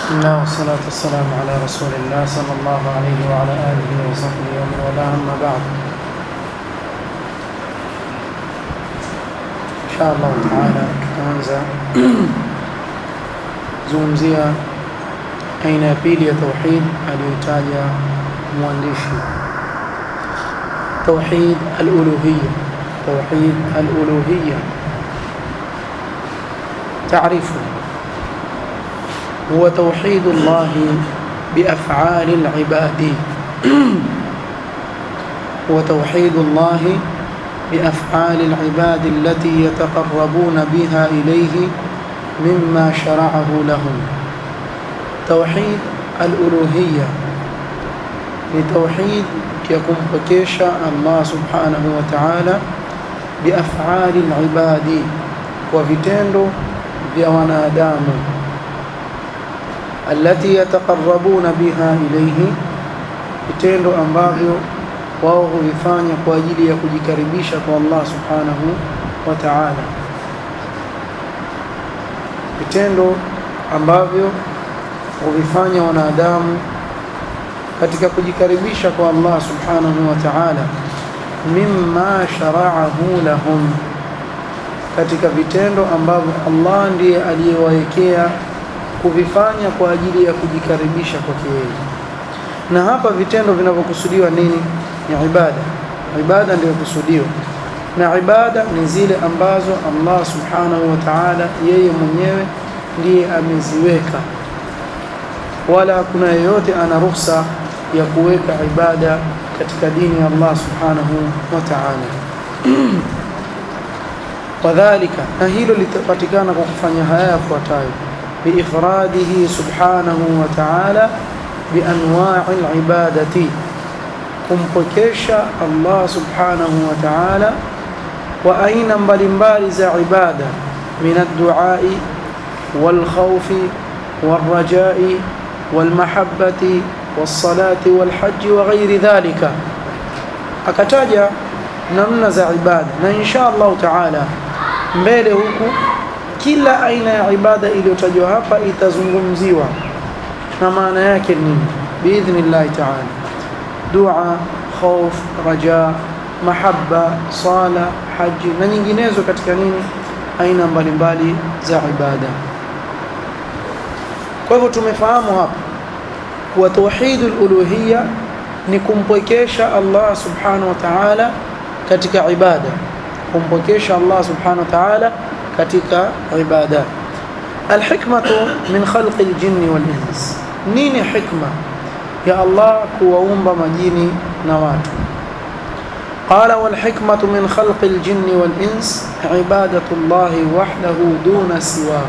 بسم الله والصلاة والسلام على رسول الله صلى الله عليه وعلى آله وصحبه ومن والاه أما بعد إن شاء الله تعالى tutaanza zungumzia aina ya pili ya tauhid aliyotaja mwandishi توحيد الألوهية توحيد الألوهية تعريفه هو توحيد الله بأفعال العباد هو توحيد الله بأفعال العباد التي يتقربون بها إليه مما شرعه لهم توحيد الألوهية لتوحيد يكمبكيش الله سبحانه وتعالى بأفعال العباد وفيتندو vya wanadamu allati yataqarrabuna biha ilayhi vitendo ambavyo wao huvifanya kwa ajili ya kujikaribisha kwa Allah subhanahu wa ta'ala vitendo ambavyo huvifanya wanadamu katika kujikaribisha kwa Allah subhanahu wa ta'ala mimma shara'ahu lahum katika vitendo ambavyo Allah ndiye aliyewawekea kuvifanya kwa ajili ya kujikaribisha kwake yeye. Na hapa vitendo vinavyokusudiwa nini? Ni ibada. Ibada ndiyo kusudiwa, na ibada ni zile ambazo Allah subhanahu wa ta'ala yeye mwenyewe ndiye ameziweka, wala hakuna yeyote ana ruhusa ya kuweka ibada katika dini ya Allah subhanahu wa ta'ala. wadhalika na hilo litapatikana kwa kufanya haya yafuatayo biifradihi subhanahu wa ta'ala bianwa'i alibadati kumpokesha Allah subhanahu wa ta'ala wa aina mbalimbali za ibada min ad-du'ai wal-khawfi wal-raja'i wal-mahabbati was-salati wal-hajj wa ghairi dhalika akataja namna za ibada na insha Allah ta'ala mbele huku kila aina ya ibada iliyotajwa hapa itazungumziwa na maana yake nini biidhnillah ta'ala dua khauf raja mahabba sala haji na nyinginezo katika nini aina mbalimbali za ibada kwa hivyo tumefahamu hapa kuwa tauhidul uluhiyya ni kumpwekesha Allah subhanahu wa ta'ala katika ibada kumpokesha Allah subhanahu wa ta'ala katika ibada alhikmatu min khalqi aljinni wal ins nini hikma ya Allah kuwaumba majini na watu قال والحكمة من خلق الجن والإنس عبادة الله وحده دون سواه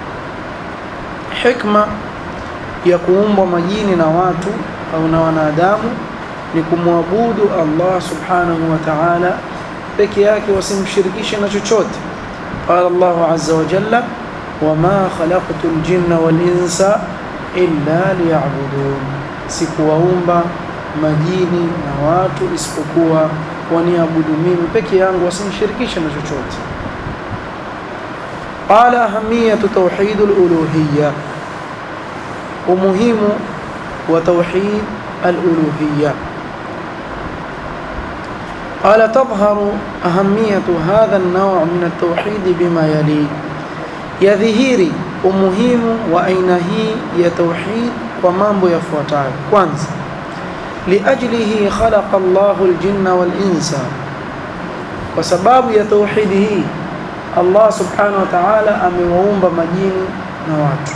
حكمة يقوم مجين نوات أو نوانادام لكموابود الله سبحانه وتعالى peke yake wasimshirikishe na chochote qala Allahu azza wa jalla wama khalaqtu al-jinna wal insa illa liya'budun sikuwaumba majini na watu isipokuwa waniabudu mimi peke yangu wasimshirikishe na chochote qala ahamiyatu tauhid al-uluhiyya umuhimu wa tauhid al-uluhiyya قال تظهر أهمية هذا النوع من التوحيد بما يلي يظهيري umuhimu wa aina hii ya tauhid kwa mambo yafuatayo kwanza liajlihi khalaqa Allahu aljinna wal insa kwa sababu ya tauhid hii Allah subhanahu wa ta'ala amewaumba majini na watu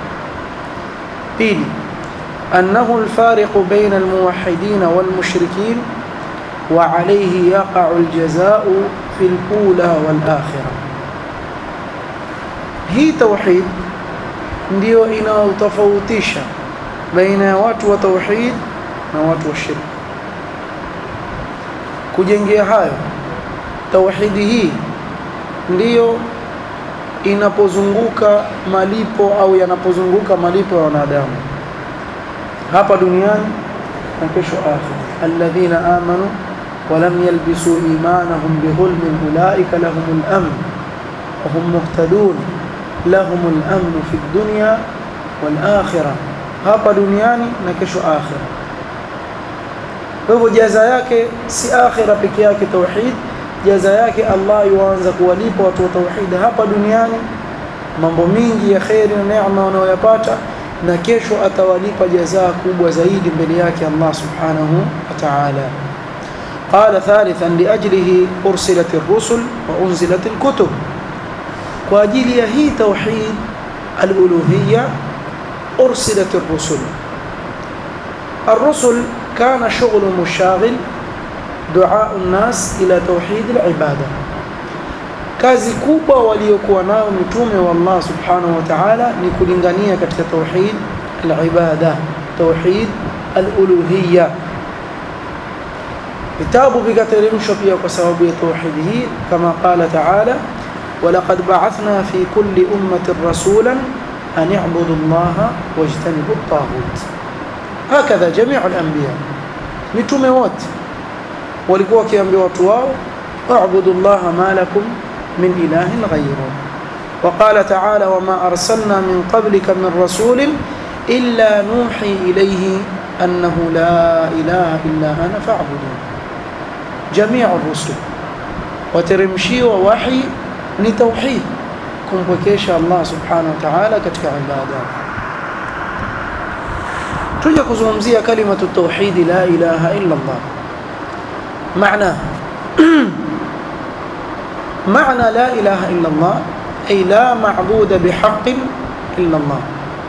pili annahu alfariqu baina almuwahhidin wal mushrikin وعليه يقع الجزاء في الأولى والآخرة hii tauhid ndio inaotofautisha baina ya watu wa tauhid na watu wa shirk kujengea hayo tauhidi hii ndiyo inapozunguka malipo au yanapozunguka malipo ya wanadamu hapa duniani na kesho akhira alladhina amanu ولم يلبسوا إيمانهم بظلم أولئك لهم الأمن وهم مهتدون لهم الأمن في الدنيا wal akhirah hapa duniani na kesho akhira kwa hivyo jaza yake si akhira peke yake tauhid jaza yake Allah yuanza kuwalipa watu wa tauhid hapa duniani mambo mingi ya khairi na neema wanayoyapata na kesho atawalipa jazaa kubwa zaidi mbele yake Allah subhanahu wa ta'ala قال ثالثا لأجله أرسلت الرسل وأنزلت الكتب وأجل هي توحيد الألوهية أرسلت الرسل الرسل كان شغل مشاغل دعاء الناس إلى توحيد العبادة kazi kubwa waliokuwa nayo mitume wa Allah subhanahu wa ta'ala ni kulingania katika tauhid al-ibada tauhid al-uluhiyya vitabu vikateremshwa pia kwa sababu ya tauhid hii kama qala ta'ala ولقد بعثنا في كل أمة رسولا أن اعبدوا الله واجتنبوا الطاغوت هكذا جميع الأنبياء mitume wote walikuwa wakiambia watu wao اعبدوا الله ما لكم من إله غيره وقال تعالى وما أرسلنا من قبلك من رسول إلا نوحي إليه أنه لا إله إلا أنا فاعبدون جميع الرسل وترمشي ووحي لتوحيد kumpwekesha Allah subhanahu wa ta'ala katika ibada tuje kuzungumzia kalimatu tauhid la ilaha illa Allah maana معنى لا إله إلا الله أي لا معبود بحق إلا الله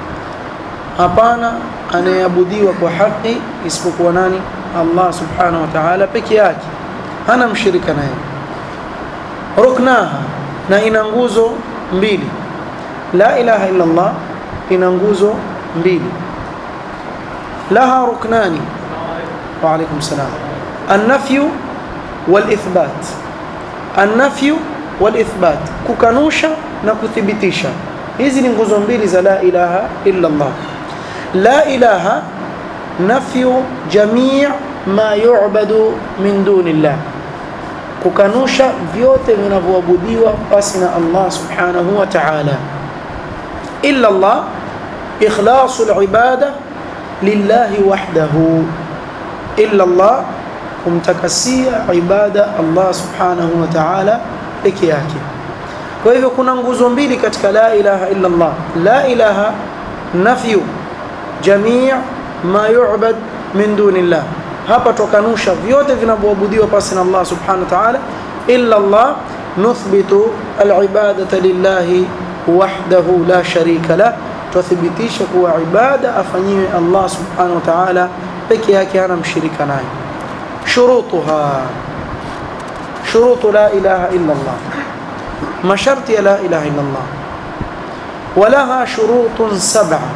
hapana anayeabudiwa kwa haki isipokuwa nani Allah subhanahu wa ta'ala peke yake hana mshirika naye ruknaha na ina nguzo mbili la ilaha illa Allah ina nguzo mbili laha ruknani wa alaykum salam an-nafyu wal ithbat an-nafyu wal ithbat kukanusha na kuthibitisha hizi ni nguzo mbili za la ilaha illa Allah la ilaha nafyu jami' ma yu'badu min dunillah kukanusha vyote vinavyoabudiwa basi na Allah subhanahu wa ta'ala illa Allah ikhlasu al-ibada lillahi wahdahu illa Allah kumtakasia ibada Allah subhanahu wa ta'ala peke yake kwa hivyo kuna nguzo mbili katika la ilaha illa Allah la ilaha nafyu jami' ma yu'bad min dunillah hapa tukanusha vyote vinavyoabudiwa pasi na Allah subhanahu wa ta'ala illa Allah nuthbitu al-ibadata lillahi wahdahu la sharika la tuthibitisha kuwa ibada afanyiwe Allah subhanahu wa ta'ala peke yake hana mshirika naye shurutuha shurutu la ilaha illa Allah masharti ya la ilaha illa Allah ولها شروط سبعه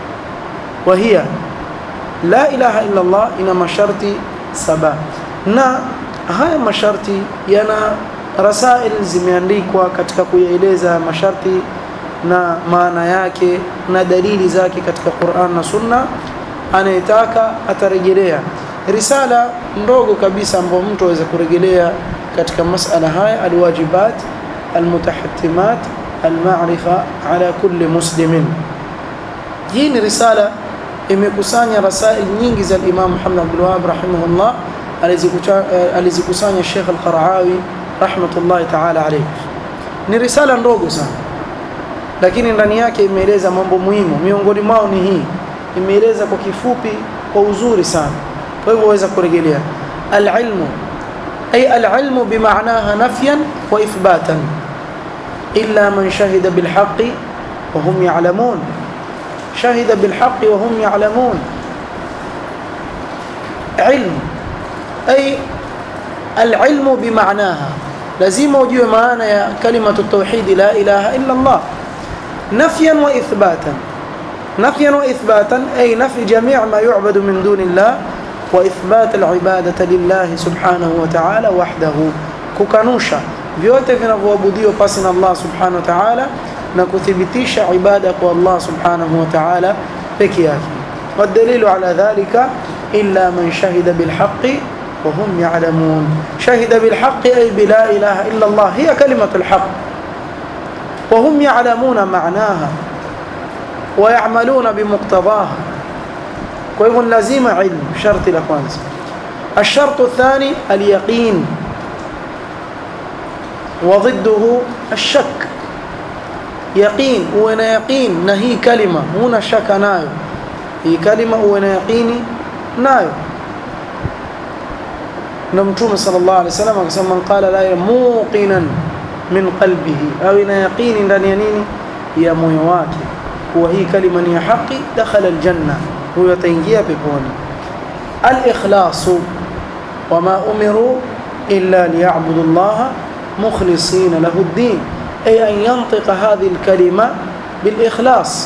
وهي la ilaha illa Allah ina masharti saba na haya masharti yana rasail zimeandikwa katika kuyaeleza masharti na maana yake na dalili zake katika Qur'an na Sunna anayetaka atarejelea risala ndogo kabisa ambayo mtu aweza kurejelea katika masala haya alwajibat almutahattimat alma'rifa ala kulli muslimin hii ni risala imekusanya rasail nyingi za Imam Muhammad Abdul Wahhab rahimahullah alizikusanya Sheikh Al-Qaraawi rahmatullahi ta'ala alayhi ni risala ndogo sana lakini ndani yake imeeleza mambo muhimu miongoni mwao ni hii imeeleza kwa kifupi kwa uzuri sana kwa hivyo waweza kurejelea al-ilmu ay al-ilmu bimaanaha nafyan wa ithbatan illa man shahida bil haqqi wa hum ya'lamun شهد بالحق وهم يعلمون علم أي العلم بمعناها لازم وجوه معنا يا كلمة التوحيد لا إله إلا الله نفيا وإثباتا نفيا وإثباتا أي نفي جميع ما يعبد من دون الله وإثبات العبادة لله سبحانه وتعالى وحده كوكانوشا vyote vinavyoabudiwa pasi na Allah subhanahu wa ta'ala na kuthibitisha ibada kwa Allah subhanahu wa ta'ala peke yake والدليل على ذلك إلا من شهد بالحق وهم يعلمون شهد بالحق أي بلا إله إلا الله هي كلمة الحق وهم يعلمون معناها ويعملون بمقتضاها kwa lazima ilmu sharti la kwanza الشرط الثاني اليقين وضده الشك يقين وانا يقين نهي كلمه هنا شك نايو هي كلمه وانا يقيني نايو نمتوم صلى الله عليه وسلم akasema man qala la muqinan min qalbihi au ina yaqini ndani ya nini ya moyo wake kuwa hii kalima ni ya haki dakhala aljanna huyo ataingia peponi al-ikhlasu wama umiru illa liya'budu Allah mukhlisina lahu ad-din ay an yantiqa hadhihi al-kalima bil-ikhlas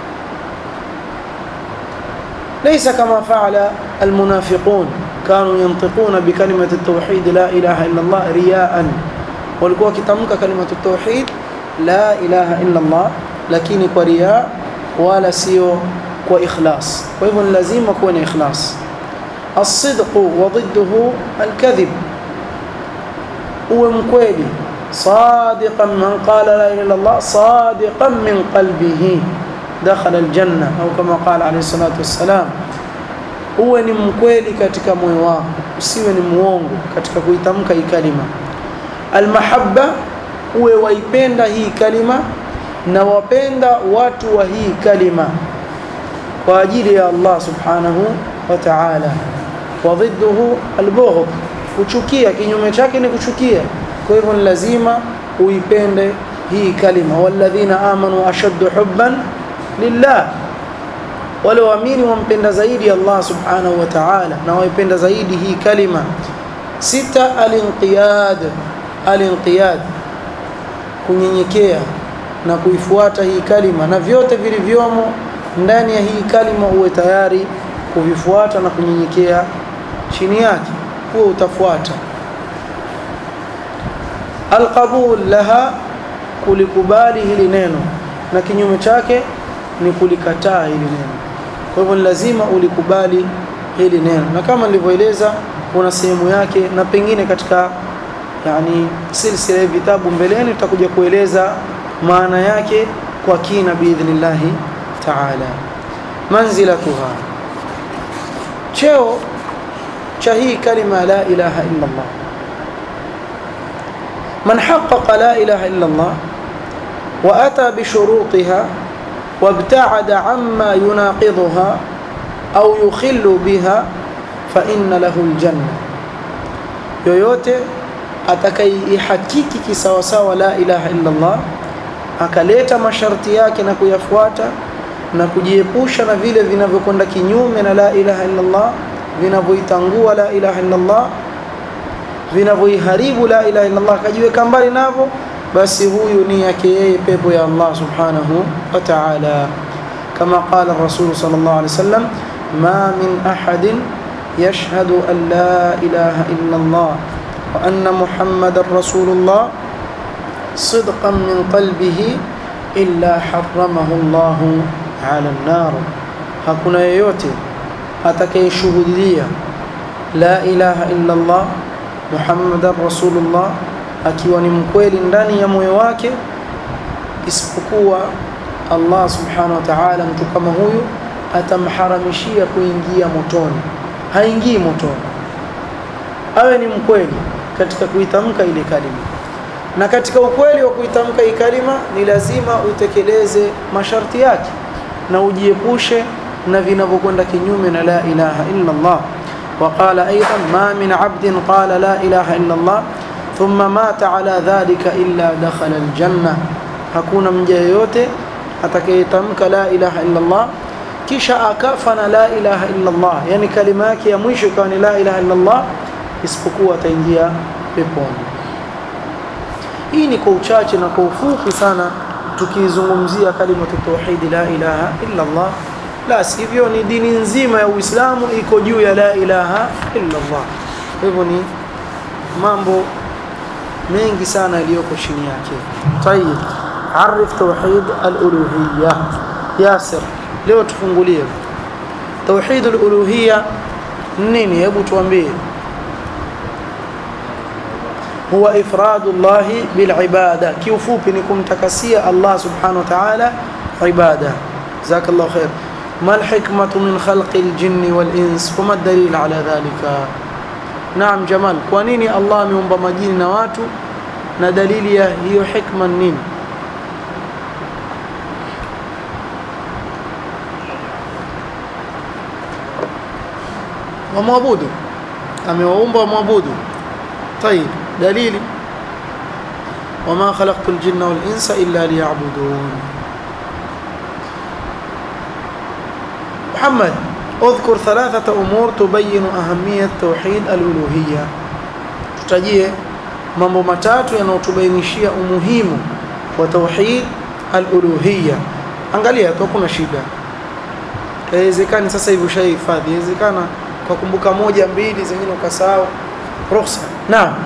ليس كما فعل المنافقون كانوا ينطقون بكلمة التوحيد لا إله إلا الله رياء walikuwa wakitamka kalimatu tauhid la ilaha illa Allah lakini kwa riya wala sio kwa ikhlas kwa hivyo ni lazima kuwa na ikhlas الصدق وضده الكذب uwe mkweli صادقا من قال لا اله الا الله صادقا من قلبه دخل الجنه او كما قال عليه الصلاه والسلام uwe ni mkweli katika moyo wako usiwe ni muongo katika kuitamka hii kalima almahabba uwe waipenda hii kalima na wapenda watu wa hii kalima kwa ajili ya Allah subhanahu wa ta'ala wa dhidduhu albughd kuchukia kinyume chake ni kuchukia kwa hivyo ni lazima uipende hii kalima walladhina amanu ashaddu hubban lillah wale waamini wampenda zaidi Allah subhanahu wa ta'ala na waipenda zaidi hii kalima sita alinqiyad alinqiyad kunyenyekea na kuifuata hii kalima na vyote vilivyomo ndani ya hii kalima uwe tayari kuvifuata na kunyenyekea chini yake huo utafuata alqabul laha kulikubali hili neno na kinyume chake ni kulikataa hili neno kwa hivyo lazima ulikubali hili neno na kama nilivyoeleza kuna sehemu yake na pengine katika yani silsila ya vitabu mbeleni tutakuja kueleza maana yake kwa kina biidhnillah taala manzilatuha cheo cha hii kalima la ilaha illa Allah man haqqaqa la ilaha illa Allah wa ata bi shurutiha وابتعد عما يناقضها أو يخل بها فإن له الجنة yoyote atakayeihakiki kisawasawa la ilaha illa Allah akaleta masharti yake na kuyafuata na kujiepusha na vile vinavyokwenda kinyume na la ilaha illa Allah vinavyoitangua la ilaha illa Allah vinavyoiharibu la ilaha illa Allah akajiweka mbali navyo basi huyu ni yake yeye pepo ya Allah subhanahu wa ta'ala kama qala rasul sallallahu alaihi wasallam ma min ahadin yashhadu an la ilaha illa Allah wa anna muhammadar rasulullah sidqan min qalbihi illa harramahu Allah ala an-nar hakuna yeyote atakayeshuhudia la ilaha illa Allah muhammadar rasulullah akiwa ni mkweli ndani ya moyo wake isipokuwa Allah subhanahu wa ta'ala mtu kama huyu atamharamishia kuingia motoni haingii motoni awe ni mkweli katika kuitamka ile kalima na katika ukweli wa kuitamka hii kalima ni lazima utekeleze masharti yake na ujiepushe na vinavyokwenda kinyume na la ilaha illa Allah وقال أيضا ما من عبد قال لا إله إلا الله ثم مات على ذلك إلا دخل الجنة hakuna mja yeyote atakayetamka la ilaha illa Allah kisha akafa na la ilaha illa Allah yani kalima yake ya mwisho ikawa ni la ilaha illa Allah isipokuwa ataingia peponi hii ni kwa uchache na kwa ufupi sana tukizungumzia kalimatu tauhid la ilaha illa Allah la sivyo ni dini nzima ya Uislamu iko juu ya la ilaha illa Allah hivyo ni mambo mengi sana yaliyoko chini yake tayib arif tauhid al-uluhiyya yasir leo tufungulie tauhid al-uluhiyya nini hebu tuambie huwa ifradu Allah bil ibada kiufupi ni kumtakasia Allah subhanahu wa ta'ala ibada جزاك الله خير ما الحكمة من خلق الجن والإنس وما الدليل على ذلك نعم جمال كوانيني الله ameumba majini na watu na dalili ya hiyo hikma nini wamwabudu amewaumba wamwabudu طيب دليلي وما خلقت الجن والإنس إلا ليعبدون محمد اذكر ثلاثة أمور تبين أهمية توحيد الألوهية tutajie mambo matatu yanayotubainishia umuhimu wa tauhid al-uluhiyya angalia tu kuna shida haiwezekani sasa hivi ushahifadhi inawezekana kwa kumbuka moja mbili zingine ukasahau ruhusa naam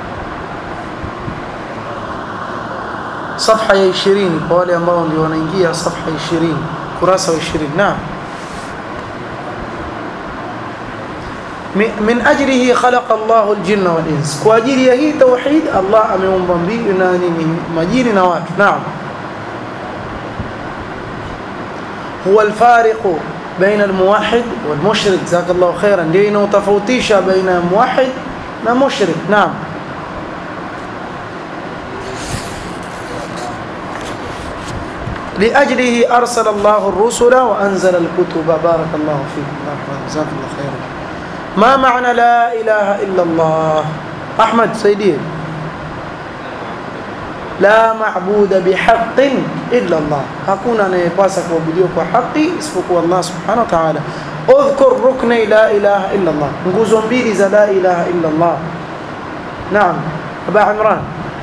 صفحه ya 20 kwa wale ambao ndio wanaingia صفحه 20 kurasa wa 20 naam من أجله خلق الله الجن والإنس وأجل هي توحيد الله أمم بمبي مجين نوات نعم هو الفارق بين الموحد والمشرك جزاك الله خيرا لأنه تفوتيش بين موحد ومشرك نعم لأجله أرسل الله الرسل وأنزل الكتب بارك الله فيكم جزاك الله خيرا ما معنى لا إله إلا الله أحمد سيدي لا معبود بحق إلا الله hakuna anayepasa kuabudiwa kwa haki isipokuwa Allah subhanahu wa ta'ala udhkur rukni la ilaha illa Allah nguzo mbili za la ilaha illa Allah naam aba imran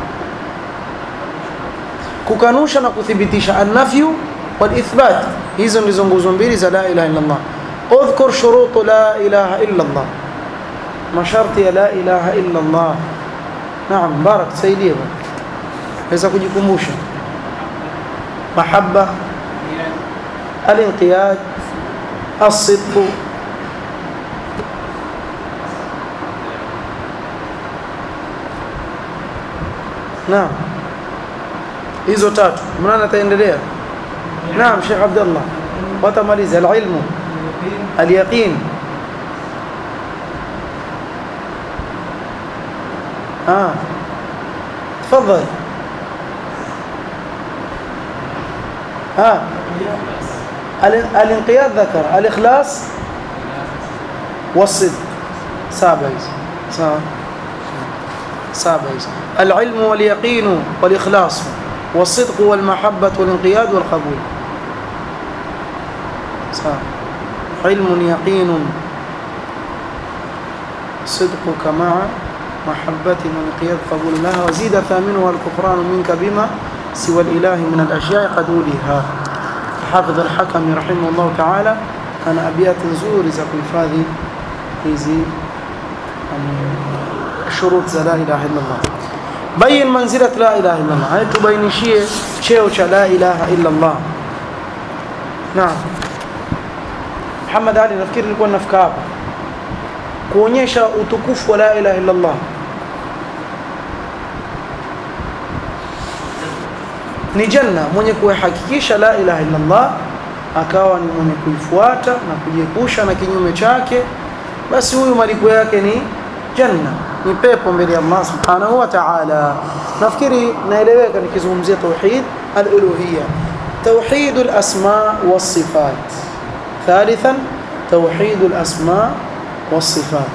kukanusha na kuthibitisha an-nafyu wal ithbat hizo ndizo nguzo mbili za la ilaha illa Allah اذكر شروط لا إله إلا الله ما شرط لا إله إلا الله نعم بارك سيدي إذا kujikumbusha محبة الانقياد الصدق نعم hizo tatu mnana taendelea naam Sheikh Abdullah watamaliza alilmu اليقين آه تفضل آه الانقياد ذكر الإخلاص والصدق سابعيز سابعيز العلم واليقين والإخلاص والصدق والمحبة والانقياد والقبول سابع علم يقين صدقك مع محبة وانقياد قبول لها وزيد ثامنها الكفران منك بما سوى الإله من الأشياء قد أوليها حافظ الحكم رحمه الله تعالى أنا أبيات زور إذا كيفاذي hizi shurut za la ilaha illa Allah bayin manzilat la ilaha illa Allah haya tubainishie cheo cha la ilaha illa Allah naam Muhammad Ali nafikiri nilikuwa nafika hapa kuonyesha utukufu wa la ilaha illa Allah ni janna mwenye kuhakikisha la ilaha illa Allah akawa ni mwenye kuifuata na kujiepusha na kinyume chake basi huyu malipo yake ni janna ni pepo mbele ya Allah subhanahu wa ta'ala nafikiri naeleweka nikizungumzia tauhid al-uluhiyya توحيد الأسماء والصفات ثالثا توحيد الأسماء والصفات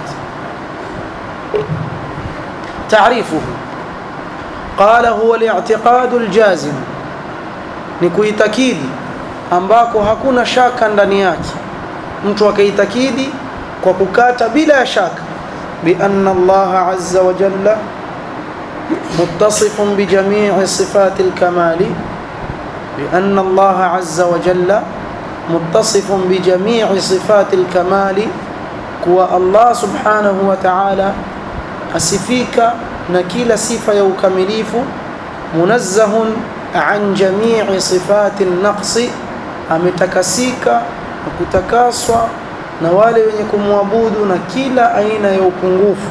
تعريفه قال هو الاعتقاد الجازم نكويتكيدي ambako hakuna shaka ndani yake mtu akaitakidi kwa kukata bila shaka bi anna Allah azza wa jalla muttasifun bi jami'i sifati al-kamali بأن الله عز وجل متصف بجميع صفات الكمال كوا الله سبحانه وتعالى أسفيك نكيل صفة يوكمليف منزه عن جميع صفات النقص ametakasika na kutakaswa na wale wenye kumwabudu na kila aina ya upungufu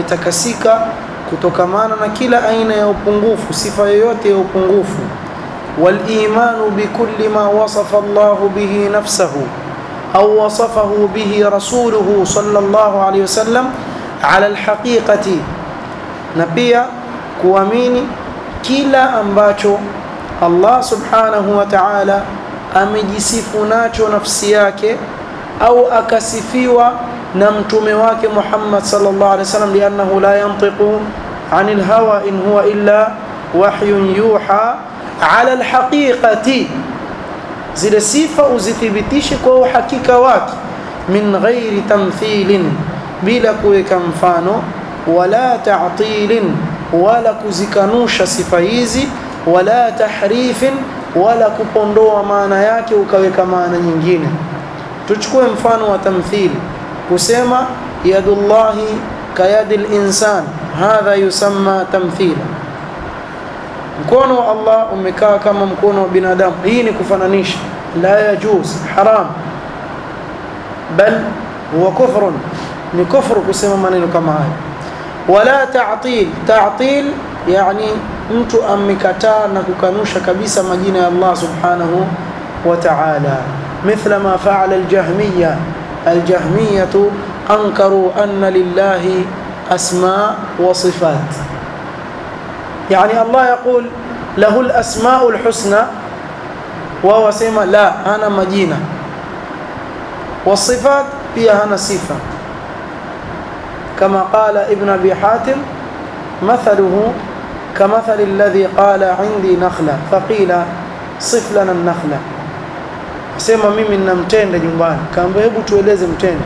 ametakasika kutokamana na kila aina ya upungufu sifa yoyote ya upungufu والإيمان بكل ما وصف الله به نفسه أو وصفه به رسوله صلى الله عليه وسلم على الحقيقة نبيا kuamini kila ambacho Allah subhanahu wa ta'ala amejisifu nacho nafsi yake au akasifiwa na mtume wake Muhammad sallallahu alaihi wasallam liannahu la yantiqu anil hawa in huwa illa wahyun yuha ala alhaqiqati zile sifa uzithibitishe kwa uhakika wake min ghairi tamthilin bila kuweka mfano wala ta'tilin wala kuzikanusha sifa hizi wala tahrifin wala kupondoa maana yake ukaweka maana nyingine tuchukue mfano wa tamthili kusema yadullahi kayadi linsan hadha yusamma tamthila mkono wa Allah umekaa kama mkono wa binadamu hii ni kufananisha la yajuz haram bal huwa kufrun ni kufru kusema maneno kama haya wala ta'til ta'til yani mtu amekataa na kukanusha kabisa majina ya Allah subhanahu wa ta'ala مثل ما فعل الجهمية الجهمية أنكروا أن لله أسماء وصفات يعني الله يقول له الأسماء الحسنى وهو سيما لا أنا مدينة والصفات فيها أنا صفة كما قال ابن أبي حاتم مثله كمثل الذي قال عندي نخلة فقيل صف لنا النخلة sema mimi nina mtende nyumbani kaambia hebu tueleze mtende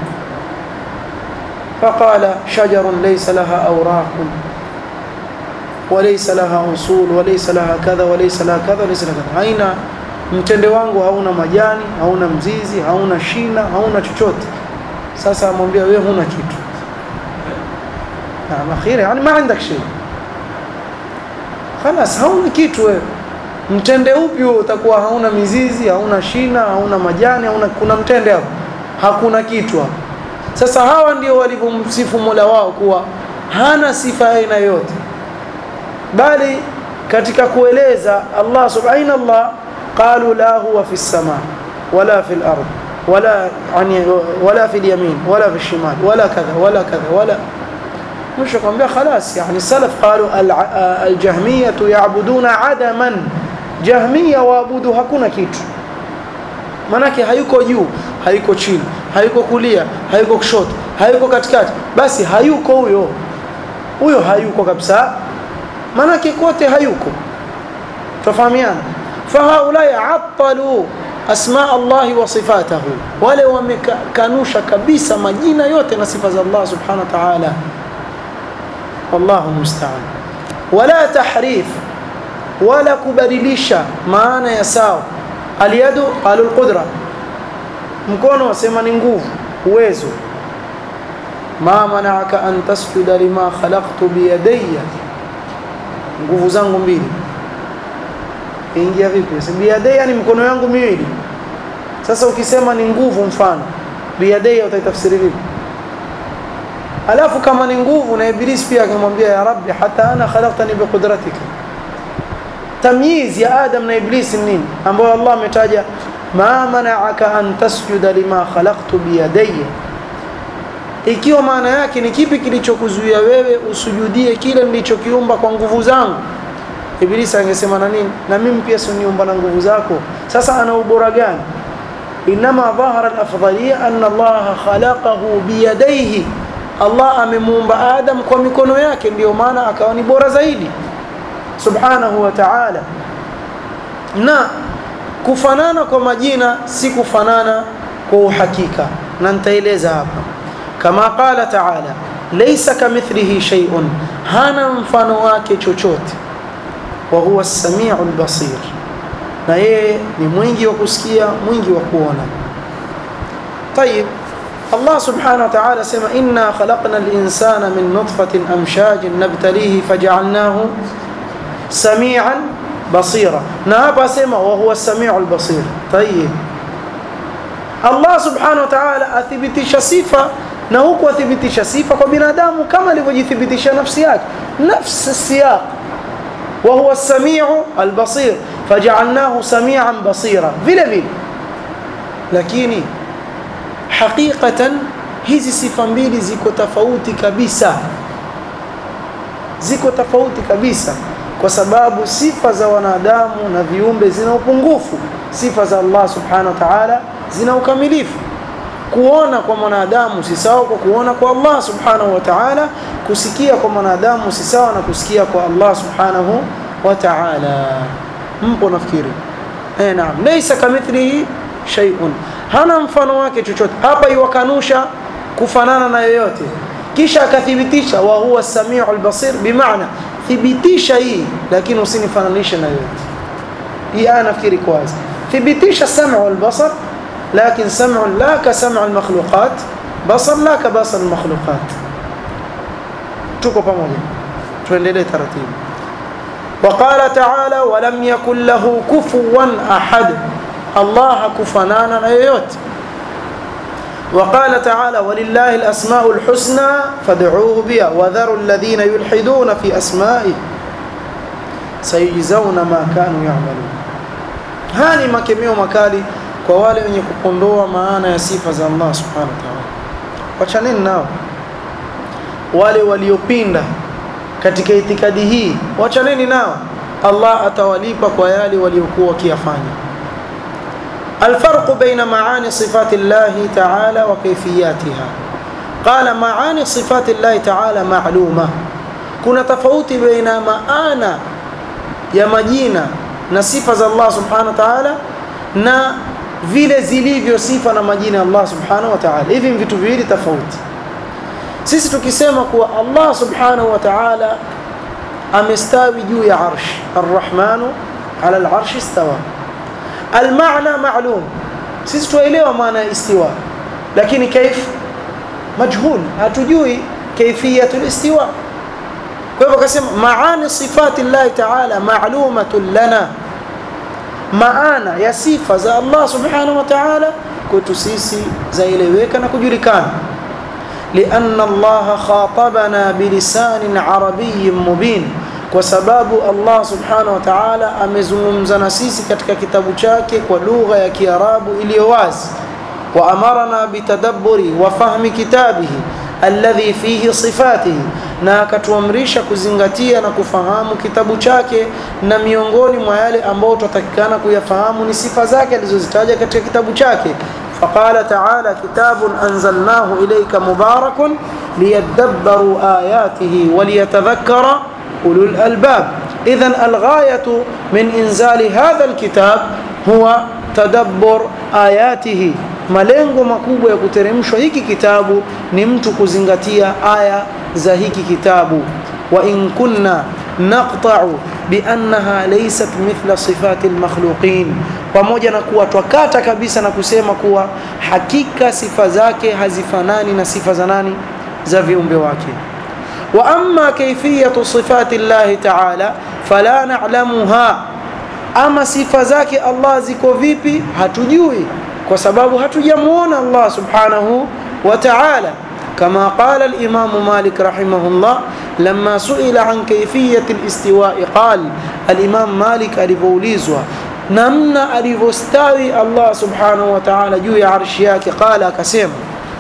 faqala shajarun laysa laha awraqun walaysa laha usul walaysa laha kadha walaysa laha kadha walaysa laha kadha haina mtende wangu hauna majani hauna mzizi hauna shina hauna chochote sasa amwambia wewe huna kitu na akhiri yani ma عندك شيء خلاص hauna kitu wewe mtende upi huo utakuwa hauna mizizi hauna shina hauna majani hauna kuna mtende hapo hakuna kitu hapo sasa hawa ndio walivyomsifu Mola wao kuwa hana sifa aina yote bali katika kueleza Allah subhanahu Allah qalu la huwa fi sama wala fi al-ard wala yani wala fi al-yamin wala fi al-shimal wala kadha wala kadha wala مش kwambia خلاص يعني السلف قالوا الجهميه يعبدون عدما jahmia waabudu hakuna kitu manake hayuko juu hayuko chini hayuko kulia hayuko kushoto hayuko katikati basi hayuko huyo huyo hayuko kabisa manake kote hayuko tufahamiana fahaulai attalu asma Allah wa sifatahu wale wamekanusha kabisa majina yote na sifa za Allah subhanahu wa ta'ala wallahu musta'an wala tahrif wala kubadilisha maana ya sawa aliyadu alul qudra mkono wasema ni nguvu uwezo ma mana'aka an tasjuda lima khalaqtu biyadayya nguvu zangu mbili ingia vipi si biyadayya ni mkono yangu miwili sasa ukisema ni nguvu mfano biyadayya utaitafsiri vipi alafu kama ni nguvu na ibilisi pia akamwambia ya rabbi hata ana khalaqtani biqudratika tamyiz ya Adam na Iblis nini ambayo Allah ametaja ma mana'aka an tasjuda lima khalaqtu biyadayya ikiwa maana yake ni kipi kilichokuzuia wewe usujudie kile nilichokiumba kwa nguvu zangu Iblis angesema na nini na mimi pia siniumba na nguvu zako sasa ana ubora gani inma dhahara al-afdaliyya anna Allah khalaqahu biyadayhi Allah amemuumba Adam kwa mikono yake ndio maana akawa ni bora zaidi subhanahu wa ta'ala na kufanana kwa majina si kufanana kwa uhakika na nitaeleza hapa kama qala ta'ala laysa kamithlihi shay'un hana mfano wake chochote wa huwa as-sami'ul basir na yeye ni mwingi wa kusikia mwingi wa kuona طيب الله سبحانه وتعالى سمع إنا خلقنا الإنسان من نطفة أمشاج نبتليه فجعلناه سميعا بصيرا نابا سما وهو السميع البصير طيب الله سبحانه وتعالى أثبتش صفة na huku athibitisha sifa kwa binadamu kama alivyojithibitisha nafsi yake nafsi siyaq wa huwa as-sami'u al-basir fajaalnahu samian basira vile vile lakini haqiqatan hizi sifa mbili ziko tofauti kabisa ziko tofauti kabisa kwa sababu sifa za wanadamu na viumbe zina upungufu sifa za Allah subhanahu wa ta'ala zina ukamilifu kuona kwa mwanadamu si sawa kwa kuona kwa Allah subhanahu wa ta'ala kusikia kwa mwanadamu si sawa na kusikia kwa Allah subhanahu wa ta'ala mpo nafikiri eh naam laysa kamithlihi shay'un hana mfano wake chochote hapa iwakanusha kufanana na yoyote kisha akathibitisha wa huwa samiul basir bimaana thibitisha hii lakini usinifananishe na yoyote hii aya nafikiri kwanza thibitisha sam'u wal basar لكن سمع لا كسمع المخلوقات بصر لا كبصر المخلوقات tuko pamoja tuendelee taratibu وقال تعالى ولم يكن له كفوا احد الله كفنانا na yoyote وقال تعالى ولله الاسماء الحسنى فادعوه بها وذروا الذين يلحدون في اسمائه سيجزون ما كانوا يعملون هاني makemeo makali kwa wale wenye kupondoa maana ya sifa za Allah subhanahu wa ta'ala wachaneni nao wale waliopinda katika itikadi hii wachaneni nao Allah atawalipa kwa yale waliokuwa wakiyafanya الفرق بين معاني صفات الله تعالى وكيفياتها قال معاني صفات الله تعالى معلومة كنا تفوت بين معانا يا مجينا نصفة الله سبحانه وتعالى na vile zilivyo sifa na majina ya Allah subhanahu wa ta'ala hivi vitu viwili tofauti sisi tukisema kuwa Allah subhanahu wa ta'ala amestawi juu ya arsh arrahmanu ala al-arsh istawa المعنى معلوم sisi tuelewa maana ya istiwa lakini kaif majhul hatujui kaifiyatul istiwa kwa hivyo akasema maani sifati Allah ta'ala ma'lumatun lana maana ya sifa za Allah subhanahu wa ta'ala kwetu sisi zaeleweka na kujulikana لأن الله خاطبنا بلسان عربي مبين kwa sababu Allah subhanahu wa ta'ala amezungumza na sisi katika kitabu chake kwa lugha ya Kiarabu iliyo wazi wa amarna bitadabburi wa fahmi kitabihi alladhi fihi sifatihi na akatuamrisha kuzingatia na kufahamu kitabu chake na miongoni mwa yale ambayo tutatakikana kuyafahamu ni sifa zake alizozitaja katika kitabu chake فقال تعالى كتاب أنزلناه إليك مبارك ليدبروا آياته وليتذكر أولو الألباب إذا الغاية من إنزال هذا الكتاب هو تدبر آياته malengo makubwa ya kuteremshwa hiki kitabu ni mtu kuzingatia aya za hiki kitabu wa in kunna naqta'u bi annaha laysat mithla sifati almakhluqin pamoja na kuwa twakata kabisa na kusema kuwa hakika sifa zake hazifanani na sifa za nani za viumbe wake واما كيفيه صفات الله تعالى فلا نعلمها اما sifa zake Allah ziko vipi hatujui kwa sababu hatujamuona Allah subhanahu wa ta'ala كما قال الإمام مالك رحمه الله لما سئل عن كيفية الاستواء قال الإمام مالك alipoulizwa namna alivyostawi Allah subhanahu wa ta'ala juu ya arshi yake qala akasema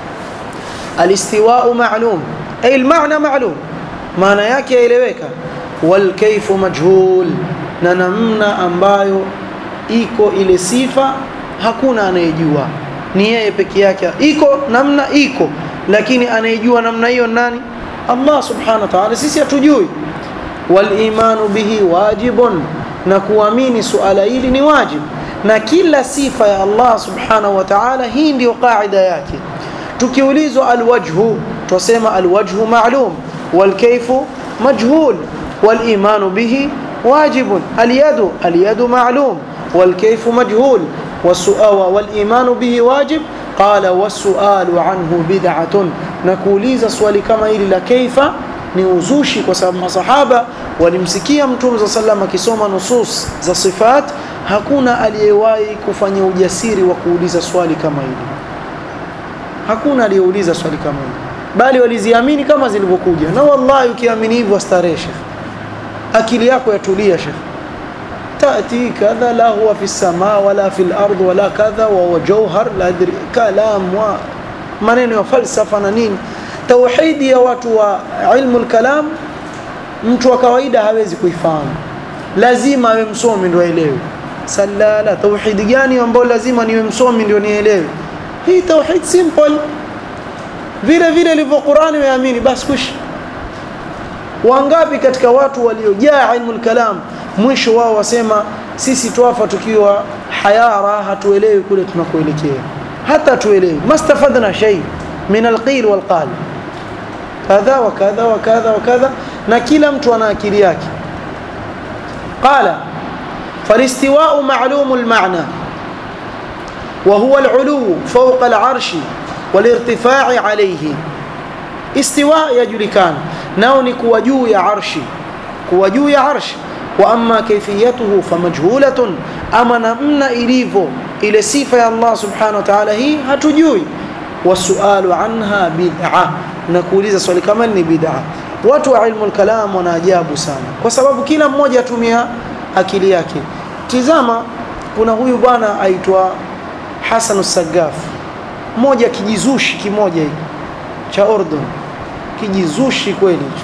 الاستواء معلوم أي المعنى معلوم maana yake yaeleweka wal kayfu majhul na namna ambayo iko ile sifa hakuna anayejua ni yeye peke yake iko namna iko lakini anayejua namna hiyo nani Allah subhanahu wa ta'ala sisi hatujui wal imanu bihi wajibun na kuamini suala hili ni wajib na kila sifa ya Allah subhanahu wa ta'ala hii ndio kaida yake tukiulizwa alwajhu tusema alwajhu ma'lum والكيف مجهول والإيمان به واجب اليد اليد معلوم والكيف مجهول والسؤال والإيمان به واجب قال والسؤال عنه بدعة نكوليز سؤال كما إلى كيف ni uzushi kwa sababu masahaba walimsikia mtume za sallam akisoma nusus za sifat hakuna aliyewahi kufanya ujasiri wa kuuliza swali kama hili hakuna aliyeuliza swali kama hili bali waliziamini kama zilivyokuja na wallahi ukiamini hivyo starehe shekh akili yako yatulia shekh تأتي كذا لا هو في السماء ولا في الأرض ولا كذا وهو جوهر لا أدري كلام ومنين وفلسفة na nini tauhidi ya watu wa ilmu lkalam mtu wa kawaida hawezi kuifahamu lazima awe msomi ndio aelewe salala tauhidi gani ambayo lazima niwe msomi ndio nielewe hii tauhid simple vile vile ilivyo Qur'ani umeamini basi kushi wangapi katika watu waliojaa ilmu kalam mwisho wao wasema sisi twafa tukiwa hayara hatuelewi kule tunakoelekea hata tuelewi mastafadna shay min alqil walqal kadha wa kadha wa kadha wa kadha na kila mtu ana akili yake qala فالاستواء معلوم المعنى وهو العلو فوق العرش والارتفاع عليه استواء يجلكان ناوني كوجو يا عرشي كوجو يا عرش وأما كيفيته فمجهولة أما نمنا إليفو إلى صفة الله سبحانه وتعالى هي هتجوي والسؤال عنها بدعة nakuuliza swali kama ni bid'a watu wa ilmu kalam wanaajabu sana kwa sababu kila mmoja atumia akili yake tizama kuna huyu bwana aitwa Hasan As-Saggaf mmoja kijizushi kimoja hiki cha Ordon kijizushi kweli hicho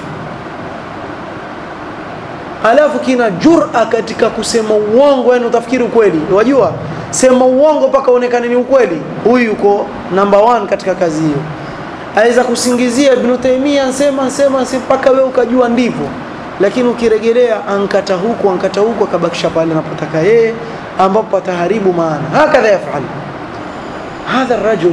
alafu kina jura katika kusema uongo yani utafikiri ukweli wajua sema uongo mpaka uonekane ni ukweli huyu yuko number one katika kazi hiyo aweza kusingizia Ibn Taymiyyah ansema ansema mpaka wewe ukajua ndivyo lakini ukiregelea ankata huku ankata huku akabakisha pale anapotaka yeye ambapo ataharibu maana hakadha yafal hadha الرجل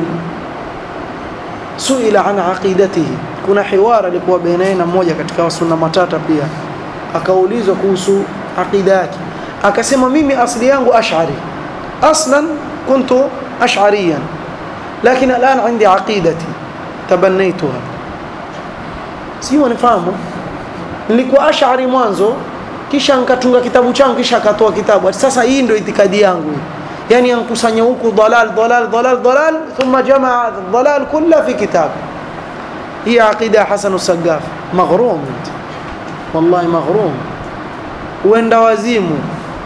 suila an aqidatihi kuna hiwara alikuwa baina na mmoja katika sunna matata pia akaulizwa kuhusu aqida yake akasema mimi asli yangu ash'ari aslan kuntu ash'ariyan lakini الان عندي عقيدتي تبنيتها sio nifahamu nilikuwa ash'ari mwanzo kisha nikatunga kitabu changu kisha akatoa kitabu sasa hii ndio itikadi yangu yani ankusanya huku dalal dalal dalal dalal thumma jamaa dalal kulla fi kitab hii aqida Hasan As-Saggaf maghrum wallahi maghrum uenda wazimu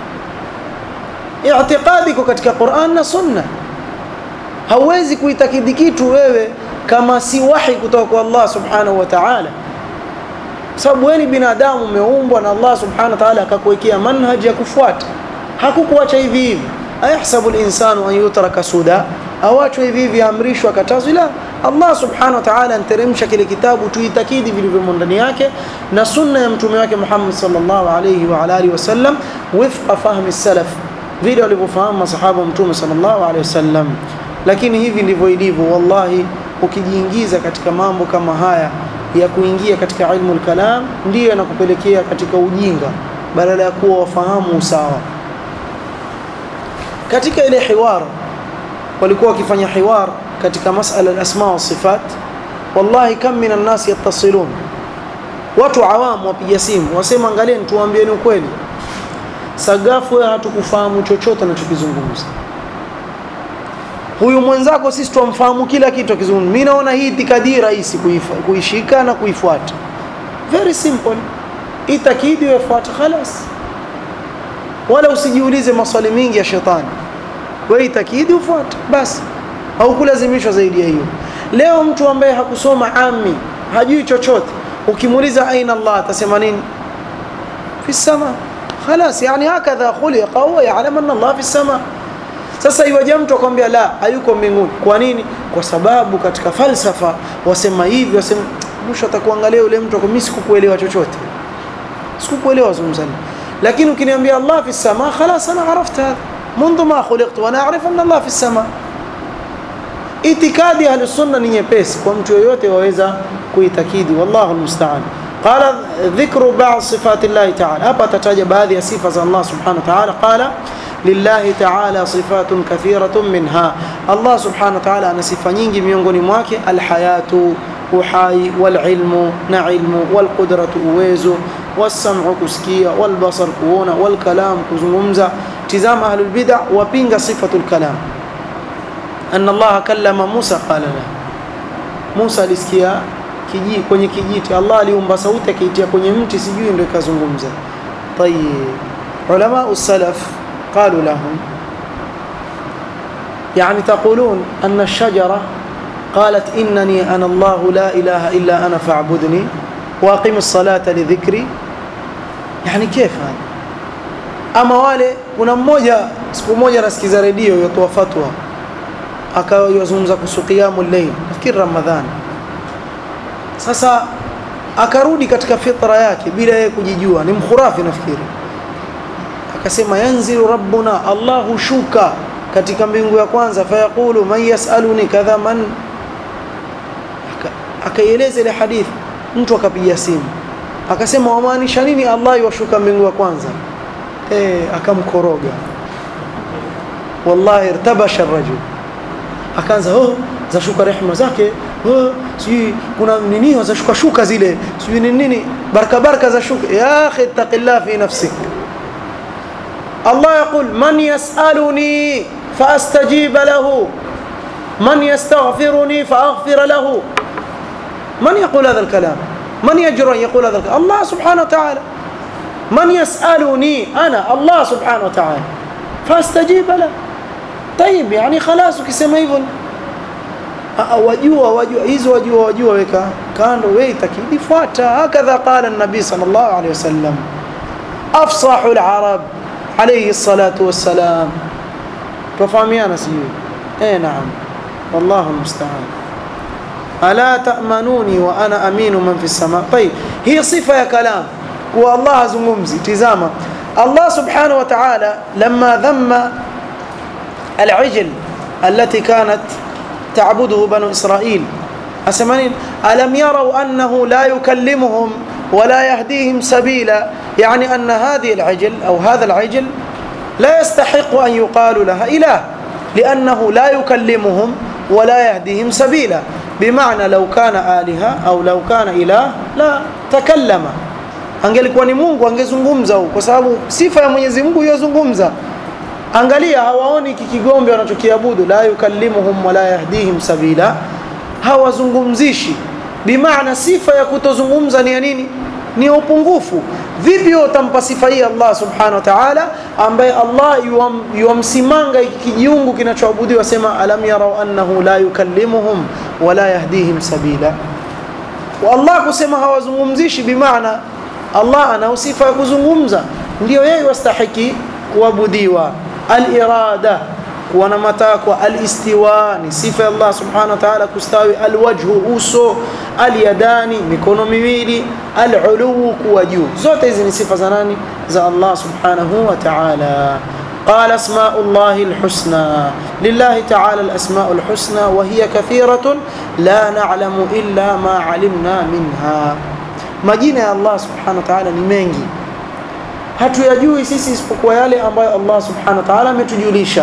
i'tiqadi iko katika Qur'an na Sunna hauwezi kuitakidi kitu wewe kama si wahi kutoka kwa Allah subhanahu wa ta'ala sababu wewe ni binadamu umeumbwa na Allah subhanahu wa ta'ala akakuwekea manhaji ya kufuata hakukuacha hivi hivi ayahsabu al-insanu an yutraka suda awachwe hivi hivi amrishwa katazwa la Allah subhanahu wa ta'ala anteremsha kile kitabu tuitakidi vilivyomo ndani yake na sunna ya mtume wake Muhammad sallallahu alayhi wa alihi wasallam wifqa fahmi salaf vile walivyofahamu masahaba mtume sallallahu alayhi wasallam lakini hivi ndivyo ilivyo wallahi ukijiingiza katika mambo kama haya ya kuingia katika ilmu al-kalam ndiyo yanakupelekea katika ujinga badala ya kuwa wafahamu usawa katika ile hiwar walikuwa wakifanya hiwar katika masala al-asma wa sifat wallahi kam min an-nas yattasilun watu awam wapiga simu wasema angalieni tuambieni ukweli sagafu wewe hatukufahamu chochote anachokizungumza huyu mwenzako sisi tumfahamu kila kitu akizungumza mimi naona hii itikadi rahisi kuishika na kuifuata very simple itakidi ufuate خلاص wala usijiulize maswali mingi ya shetani wewe itakidi ufuate basi au kulazimishwa zaidi ya hiyo leo mtu ambaye hakusoma ami hajui chochote ukimuuliza aina Allah atasema nini fi sama خلاص يعني هكذا خلق هو يعلم ان الله في السماء sasa iwaje mtu akwambia la hayuko mbinguni kwa nini kwa sababu katika falsafa wasema hivi wasema mwisho atakuangalia yule mtu mimi sikukuelewa chochote sikukuelewa zungumzani lakini ukiniambia Allah fi sama خلاص انا عرفت هذا منذ ما خلقت وانا اعرف ان الله في السماء itikadi ya sunna ni nyepesi kwa mtu yoyote waweza kuitakidi wallahu almusta'an qala dhikru ba'd sifati Allah ta'ala hapa tataja baadhi ya sifa za Allah subhanahu wa ta'ala qala lillahi ta'ala sifatun kathiratun minha Allah subhanahu wa ta'ala ana sifa nyingi miongoni mwake alhayatu uhai walilmu na ilmu walqudratu uwezo wasam'u kusikia walbasar kuona walkalam kuzungumza tizama ahlul bid'ah wapinga sifatul kalam anna Allah kallama Musa qala la Musa alisikia kiji kwenye kijiti Allah aliumba sauti akaitia kwenye mti sijui ndio ikazungumza tayeb علماء السلف قالوا لهم يعني تقولون أن الشجرة قالت إنني أنا الله لا إله إلا أنا فاعبدني وأقم الصلاة لذكري يعني كيف هذا ama wale kuna mmoja siku moja nasikiza redio yotoa fatwa akawa yozungumza kuhusu qiyamul layl nafikiri ramadhani sasa akarudi katika fitra yake bila yeye kujijua ni mkhurafi nafikiri akasema yanzilu rabbuna allahu shuka katika mbingu ya kwanza fayaqulu man yasaluni kadha man akaieleza ile hadithi mtu akapiga simu akasema wamaanisha nini allah yashuka mbingu ya kwanza eh akamkoroga wallahi irtabasha rajul akaanza oh zashuka rehema zake oh sijui kuna nini zashuka shuka zile sijui ni nini baraka baraka za shuka ya akhi taqillah fi nafsik Allah yaqul man yas'aluni فاستجيب له من يستغفرني فاغفر له من يقول هذا الكلام من يجرؤ ان يقول هذا الكلام الله سبحانه وتعالى من يسالني انا الله سبحانه وتعالى فاستجيب له طيب يعني خلاص ukisema hivyo wajua wajua hizo wajua wajua weka kando wewe itakidi fuata hakadha qala an-nabi sallallahu alayhi wasallam afsahu al-arab alayhi الصلاه والسلام tufahamiana sijui eh naam wallahu musta'an ala ta'manuni wa ana aminu man fi sama طيب hii sifa ya kalam kwa Allah azungumzi tizama Allah subhanahu wa ta'ala lamma dhamma al-ijl التي كانت تعبده بنو إسرائيل أسمانين ألم يروا أنه لا يكلمهم ولا يهديهم سبيلا يعني أن هذه العجل أو هذا العجل لا يستحق أن يقال لها إله لأنه لا يكلمهم ولا يهديهم سبيلا بمعنى لو كان آلهة أو لو كان إله لا تكلم angelikuwa ni Mungu angezungumza huko kwa sababu sifa ya Mwenyezi Mungu yozungumza angalia hawaoni kikigombe wanachokiabudu la yukallimuhum wala yahdihim sabila hawazungumzishi bimaana sifa ya kutozungumza ni ya nini ni upungufu vipi utampa sifa hii Allah subhanahu wa ta'ala ambaye Allah yuamsimanga kijiungu kinachoabudiwa sema alam yarau annahu la yukallimuhum wala yahdihim sabila wa Allah kusema hawazungumzishi bimaana Allah ana sifa ya kuzungumza ndio yeye wastahiki kuabudiwa al-irada kuwa na matakwa al-istiwa ni sifa ya Allah subhanahu wa ta'ala kustawi al-wajhu uso al-yadani mikono miwili al-ulu kuwa juu zote hizi ni sifa za nani za Allah subhanahu wa ta'ala قال اسماء الله الحسنى لله تعالى الاسماء الحسنى وهي كثيره لا نعلم الا ما علمنا منها majina ya Allah subhanahu wa ta'ala ni mengi hatuyajui sisi isipokuwa yale ambayo Allah subhanahu wa ta'ala ametujulisha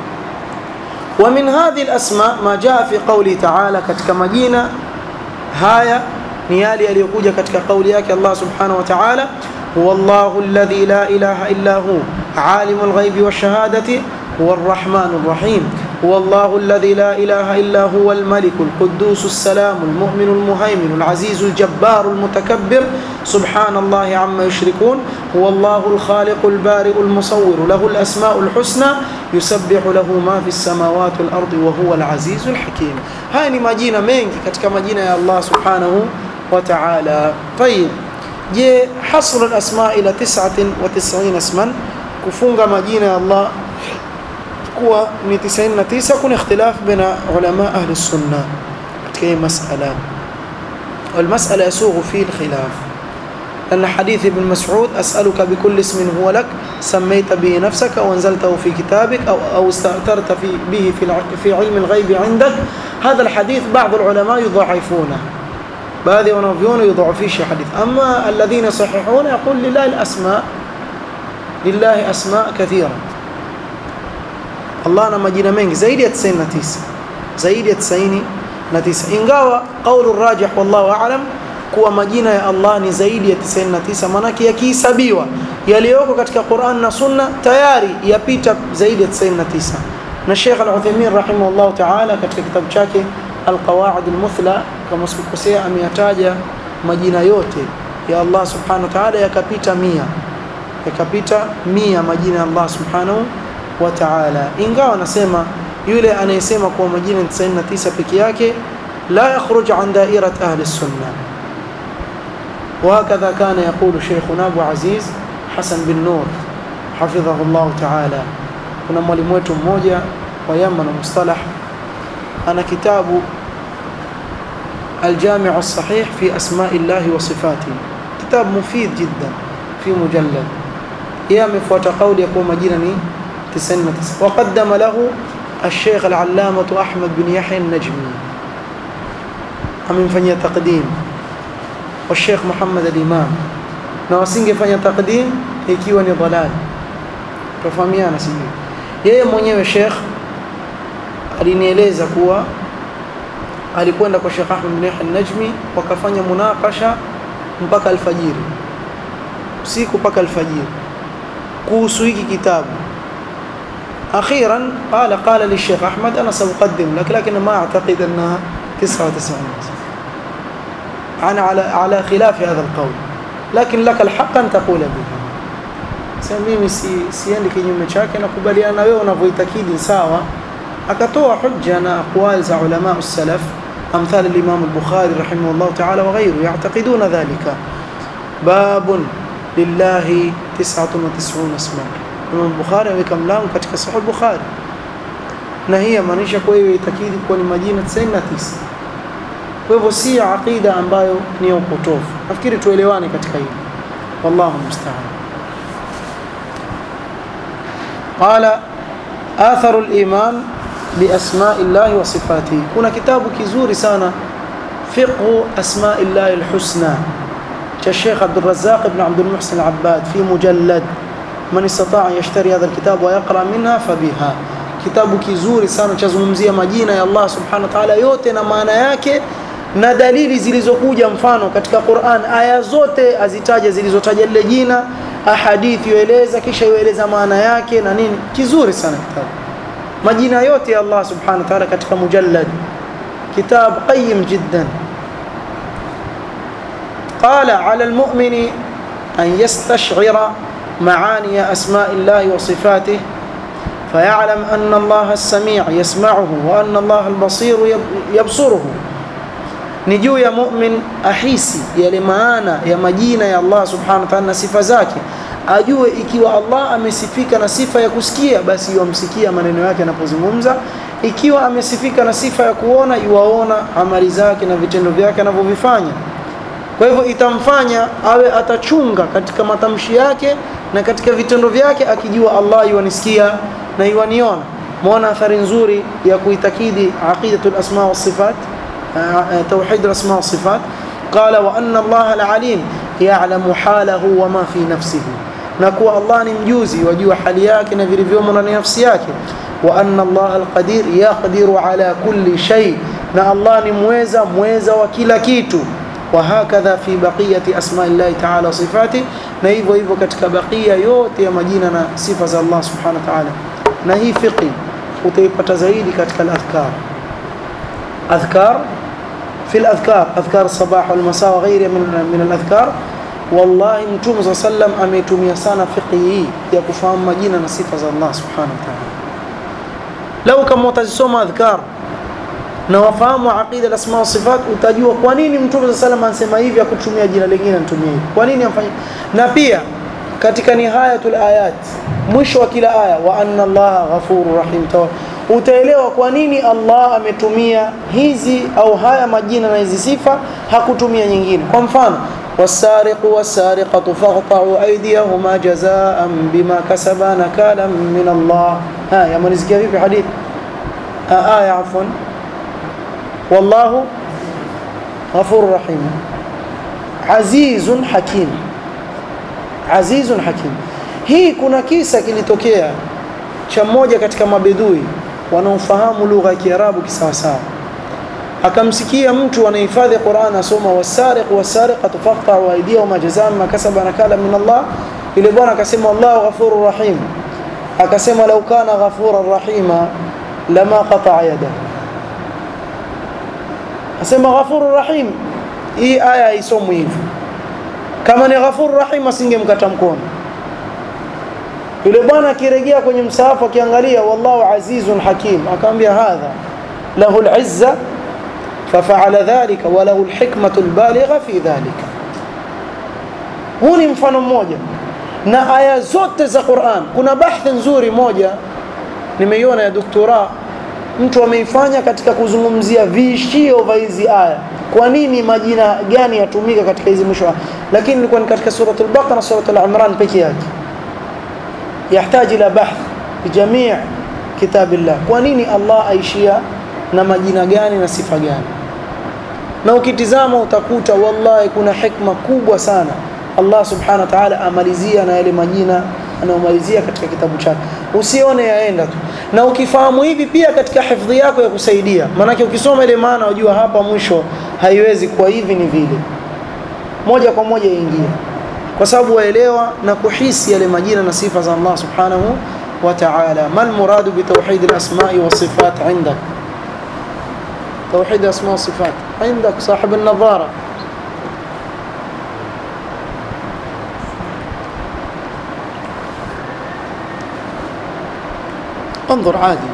ومن هذه الأسماء ما جاء في قوله تعالى katika majina haya ni yale yaliyokuja katika kauli yake Allah subhanahu wa ta'ala هو الله الذي لا إله إلا هو عالم الغيب والشهادة هو الرحمن الرحيم هو الله الذي لا إله إلا هو الملك القدوس السلام المؤمن المهيمن العزيز الجبار المتكبر سبحان الله عما يشركون هو الله الخالق البارئ المصور له الأسماء الحسنى يسبح له ما في السماوات والأرض وهو العزيز الحكيم هاي مجينة منك كتك مجينة يا الله سبحانه وتعالى طيب je hasr al-asma ila 99 isman kufunga majina ya Allah kuwa ni 99 kuna ikhtilaf baina ulama ahli sunna katika hii masala والمسألة يسوغ فيه الخلاف لأن حديث ابن مسعود أسألك بكل اسم هو لك سميت به نفسك أو أنزلته في كتابك أو, أو استأثرت في به في, في علم الغيب عندك هذا الحديث بعض العلماء يضعفونه baadhi ya wanavyuoni yudhaifisha hadith ama alladhina sahihuna yaqul lillahi alasma lillahi asma kathira Allah ana majina mengi zaidi ya 99 zaidi ya 99 ingawa qaulu rajih wallahu a'lam kuwa majina ya Allah ni zaidi ya 99 manake yakihesabiwa yaliyoko katika Qur'an na Sunna tayari yapita zaidi ya 99 na Sheikh Al-Uthaymeen rahimahullah ta'ala katika kitabu chake Al-Qawaid Al-Muthla kama sikukosea ameyataja majina yote ya Allah subhanahu wa ta'ala yakapita mia yakapita mia majina ya Allah subhanahu wa ta'ala ingawa anasema yule anayesema kuwa majina 99 peke yake la yakhruj an dairat ahli sunna وهكذا كان يقول شيخنا أبو عزيز حسن بن نور حفظه الله تعالى kuna mwalimu wetu mmoja wa Yaman mustalah ana kitabu الجامع الصحيح في أسماء الله وصفاته كتاب مفيد جدا في مجلد يا مفوت قول يقول مجينني تسنة وقدم له الشيخ العلامة أحمد بن يحيى النجمي أمين فني تقديم والشيخ محمد الإمام نواسينج فني تقديم ikiwa ni dhalal tofahamiana sijui yeye mwenyewe Sheikh alinieleza kuwa alikwenda kwa Sheikh Ahmed bin Yahya al-Najmi wakafanya munakasha mpaka alfajiri usiku mpaka alfajiri kuhusu hiki kitabu أخيرا قال قال للشيخ أحمد أنا سأقدم لك لكن ما أعتقد أنها 99 أنا على على خلاف هذا القول لكن لك الحق أن تقول بها sasa mimi si, siendi kinyume chake nakubaliana na wewe unavyoitakidi sawa akatoa hujja na aqwal za ulama salaf amthal al-imam al-bukhari rahimahullah ta'ala wa ghayru ya'taqiduna dhalika babun lillahi 99 isma imam bukhari ameweka mlango katika sahih bukhari na hii maanisha kwa hiyo itakidi kuwa ni majina 99 kwa hivyo si aqida ambayo ni upotofu nafikiri tuelewane katika hili wallahu musta'an قال آثر الإيمان بأسماء الله وصفاته كنا كتاب كزوري سانا فقه أسماء الله الحسنى كالشيخ عبد الرزاق بن عبد المحسن العباد في مجلد من استطاع يشتري هذا الكتاب ويقرأ منها فبها kitabu kizuri sana chazungumzia majina ya Allah subhanahu wa ta'ala yote na maana yake na dalili zilizokuja mfano katika Qur'an aya zote azitaja zilizotaja lile jina ahadithi yoeleza kisha yoeleza maana yake na nini kizuri sana kitabu majina yote ya Allah subhanahu wa ta'ala katika mujallad kitab qayyim jiddan قال على المؤمن أن يستشعر معاني أسماء الله وصفاته فيعلم أن الله السميع يسمعه وأن الله البصير يبصره نجو يا مؤمن أحيسي يا لمانا يا مجينا يا الله سبحانه وتعالى صفة zake ajue ikiwa Allah amesifika na sifa ya kusikia basi yamsikia maneno yake anapozungumza ikiwa amesifika na sifa ya kuona yuwaona amali zake na vitendo vyake anavyovifanya kwa hivyo itamfanya awe atachunga katika matamshi yake na katika vitendo vyake akijua Allah yuanisikia na yuaniona muona athari nzuri ya kuitakidi aqidatul asma wa sifat توحيد الأسماء والصفات قال وأن الله العليم يعلم حاله وما في نفسه نكو الله نمجوزي وجوا حالياك نفير فيوم من نفسياك وأن الله القدير يقدر على كل شيء نا الله نمويزا مويزا وكلا كيتو وهكذا في بقية أسماء الله تعالى صفاته نايفو ايفو كتك بقية يوتي مجيننا صفة الله سبحانه وتعالى نهي فقي وتيبت زايدي كتك الأذكار أذكار في الأذكار أذكار الصباح والمساء وغيرها من من الأذكار والله متوم صلى الله عليه وسلم ametumia sana fiqhi ya kufahamu majina na sifa za Allah subhanahu wa ta'ala lau kama utazisoma adhkar na wafahamu aqida al-asma wa sifat utajua kwa nini mtume صلى الله عليه anasema hivi akutumia jina lingine anatumia hivi kwa nini amfanya na pia katika nihayatul ayat mwisho wa kila aya wa anna Allah ghafurur rahim utaelewa kwa nini Allah ametumia hizi au haya majina na hizi sifa hakutumia nyingine kwa mfano wasariqu wasariqatu faqta'u aydiyahuma jazaa'an bima kasaba nakalan min Allah ha yamanisikia vipi hadith aya afwan wallahu ghafurur rahim azizun hakim azizun hakim hii kuna kisa kilitokea cha mmoja katika mabedui wanaofahamu lugha ya Kiarabu kisawasawa akamsikia mtu anahifadhi Qur'an asoma wasariq wasariqatu faqta'u aydiyahum jazaa'an ma kasaba nakala min Allah ile bwana akasema Allahu ghafurur rahim akasema law kana ghafurar rahima lama qata'a yada asema ghafurur rahim hii aya isomwe hivi kama ni ghafurur rahim asingemkata mkono yule bwana akirejea kwenye msahafu akiangalia wallahu azizun hakim akamwambia hadha lahu al-izza ففعل ذلك وله الحكمة البالغة في ذلك huu ni mfano mmoja na aya zote za Qur'an kuna bahthi nzuri moja nimeiona ya doktora mtu ameifanya katika kuzungumzia viishio vya hizi aya kwa nini majina gani yatumika katika hizi mwisho lakini ilikuwa ni katika suratul baqara suratul imran pekee yake yahitaji ila bahth bijamii kitabillah kwa nini Allah aishia na majina gani na sifa gani na ukitizama utakuta wallahi kuna hikma kubwa sana Allah subhanahu wa ta'ala amalizia na yale majina anayomalizia katika kitabu chake usione yaenda tu na ukifahamu hivi pia katika hifadhi yako ya kusaidia maanake ukisoma ile maana unajua hapa mwisho haiwezi kuwa hivi ni vile moja kwa moja ingia kwa sababu waelewa na kuhisi yale majina na sifa za Allah subhanahu wa ta'ala mal muradu bi tawhid al-asma'i wa sifat 'indak توحيد اسماء وصفات عندك صاحب النظارة انظر عادي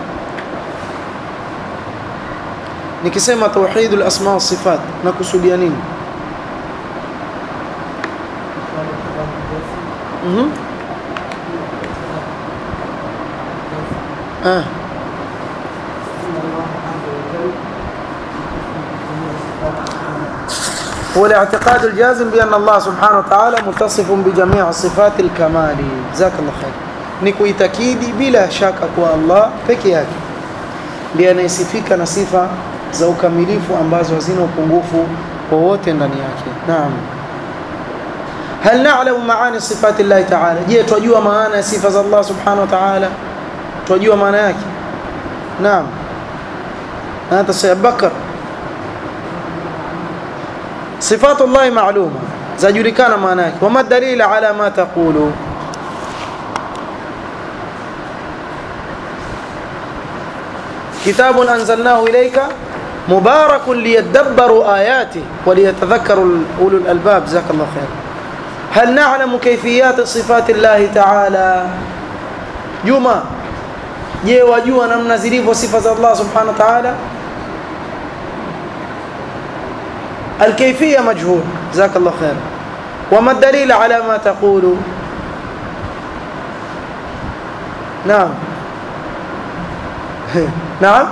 nikisema tauhid al-asma was-sifat nakusudia nini mhm ah هو الاعتقاد الجازم بأن الله سبحانه وتعالى متصف بجميع صفات الكمال جزاك الله خير ni kuitakidi bila shaka kwa Allah peke yake ndiye anayesifika na sifa za ukamilifu ambazo hazina upungufu wowote ndani yake naam hal na'lamu maani sifati Allah ta'ala je twajua maana ya sifa za Allah subhanahu wa ta'ala twajua maana yake naam na hata Sayyid Bakar صفات الله معلومة زجركان معناك وما الدليل على ما تقول كتاب أنزلناه إليك مبارك ليدبروا آياته وليتذكروا أولو الألباب جزاك الله خير هل نعلم كيفيات صفات الله تعالى جمع je wajua namna zilivyo sifa za Allah subhanahu wa ta'ala الكيفية مجهول جزاك الله خير وما الدليل على ما تقول نعم نعم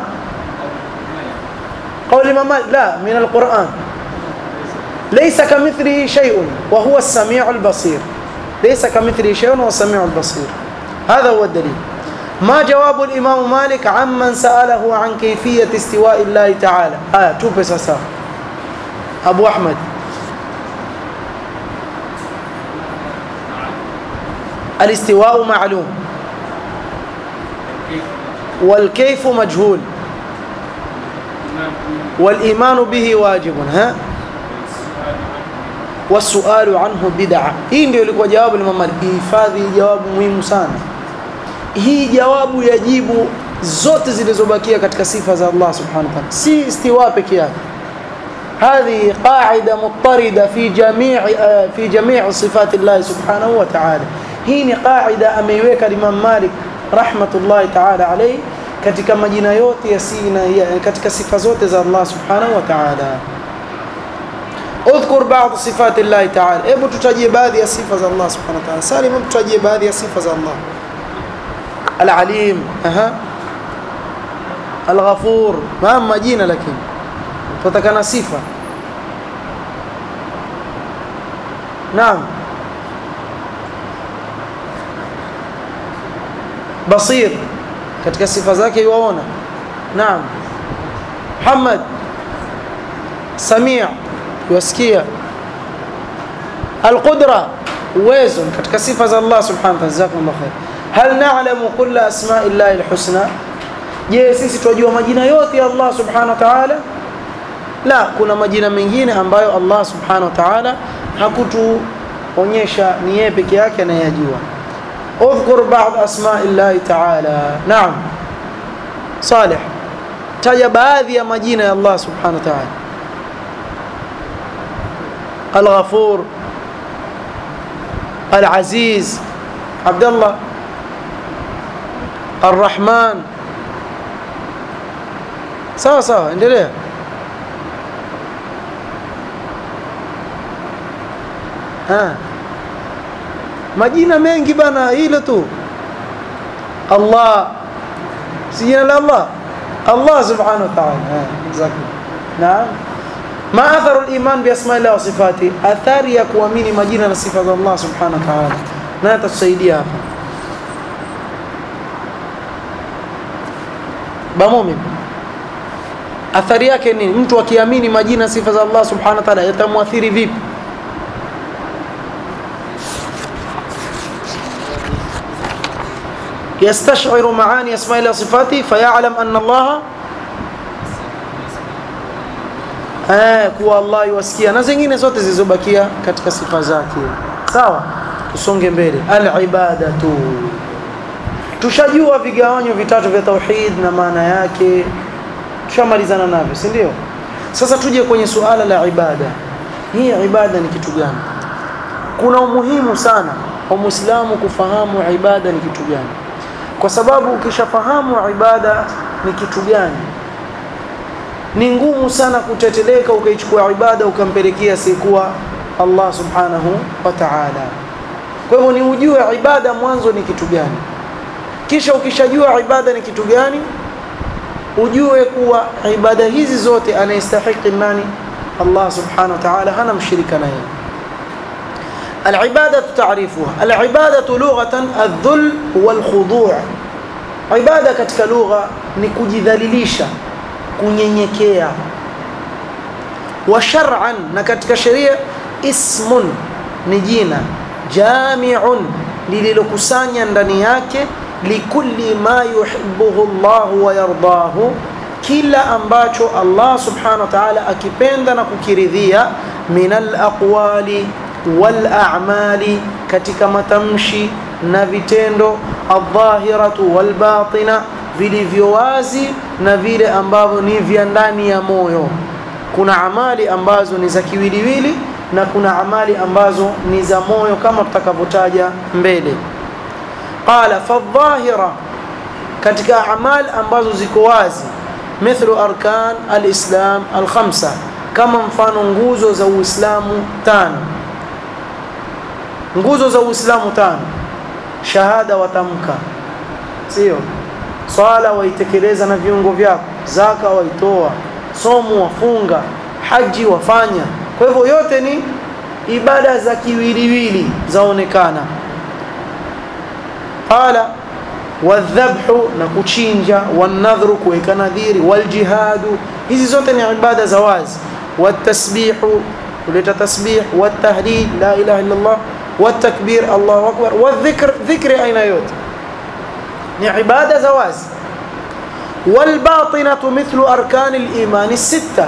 قول الإمام مالك لا من القرآن ليس كمثله شيء وهو السميع البصير ليس كمثله شيء وهو السميع البصير هذا هو الدليل ما جواب الإمام مالك عمن سأله عن كيفية استواء الله تعالى آه توبس ساسا أبو أحمد الاستواء معلوم والكيف مجهول والإيمان به واجب ها والسؤال عنه بدعة hii ndio ilikuwa jawabu la Imam hifadhi jawabu muhimu sana hii jawabu yajibu zote zilizobakia katika sifa za Allah subhanahu wa ta'ala si istiwa peke yake هذه قاعدة مضطردة في جميع في جميع صفات الله سبحانه وتعالى هي قاعدة ameiweka Imam Malik rahmatullahi ta'ala alayhi katika majina yote ya sina katika sifa zote za Allah subhanahu wa ta'ala اذكر بعض صفات الله تعالى hebu tutajie baadhi ya sifa za Allah subhanahu wa ta'ala salim hebu tutajie baadhi ya sifa za Allah العليم aha الغفور ما majina lakini tutakana sifa naam basir katika sifa zake yuwaona naam Muhammad samia yuwasikia alqudra uwezo katika sifa za Allah subhanahu wa ta'ala jazakumullah khair hal na'lamu kulla asma'i llahi alhusna je sisi tunajua majina yote ya Allah subhanahu wa ta'ala la kuna majina mengine ambayo Allah subhanahu wa ta'ala hakutuonyesha ni yeye peke yake anayejua اذكر بعض اسماء الله تعالى نعم صالح taja baadhi ya majina ya Allah subhanahu wa ta'ala الغفور العزيز عبد الله arrahman sawa sawa endelea ha. majina mengi bana hilo tu Allah si jina la Allah Allah subhanahu wa ta'ala naam ma atharu al-iman bi asma'i Allah wa sifati athari ya kuamini majina na sifa za Allah subhanahu wa ta'ala na atatusaidia hapa bamumin athari yake nini mtu akiamini majina sifa za Allah subhanahu wa ta'ala yatamwathiri vipi يستشعر معاني أسماء الله وصفاته فيعلم أن الله eh, kuwa Allah yuwasikia na zingine zote zilizobakia katika sifa zake. Sawa, tusonge mbele. Al-ibadatu, tushajua vigawanyo vitatu vya tauhid na maana yake, tushamalizana navyo, si ndio? Sasa tuje kwenye suala la ibada. Hii ibada ni kitu gani? Kuna umuhimu sana kwa Muislamu kufahamu ibada ni kitu gani kwa sababu ukishafahamu ibada ni kitu gani ni ngumu sana kuteteleka ukaichukua ibada ukampelekea sikuwa Allah subhanahu wa ta'ala kwa hivyo ni ujue ibada mwanzo ni kitu gani kisha ukishajua ibada ni kitu gani ujue kuwa ibada hizi zote anayestahiki nani Allah subhanahu wa ta'ala hana mshirika naye العبادة تعريفها العبادة لغة الذل والخضوع عبادة katika lugha ni kujidhalilisha kunyenyekea wa shar'an na katika sheria ismun ni jina jami'un lililokusanya ndani yake likulli ma yuhibbuhu Allah wa yardahu kila ambacho Allah subhanahu wa ta'ala akipenda na kukiridhia min al-aqwali والأعمال katika matamshi na vitendo adh-dhahiratu wal-batina vilivyo wazi na vile ambavyo ni vya ndani ya moyo kuna amali ambazo ni za kiwiliwili na kuna amali ambazo ni za moyo kama tutakavyotaja mbele qala fadh-dhahira katika amali ambazo ziko wazi mithlu arkan al-islam al-khamsa kama mfano nguzo za Uislamu tano nguzo za Uislamu tano shahada watamka sio swala waitekeleza na viungo vyako zaka waitoa somo wafunga haji wafanya kwa hivyo yote ni ibada za kiwiliwili zaonekana qala wadhabhu na kuchinja wanadhru kuweka nadhiri waljihadu hizi zote ni ibada za wazi watasbihu kuleta tasbih watahlil la ilaha illa Allah والتكبير الله أكبر والذكر ذكر أين يوت عبادة زواز والباطنة مثل أركان الإيمان الستة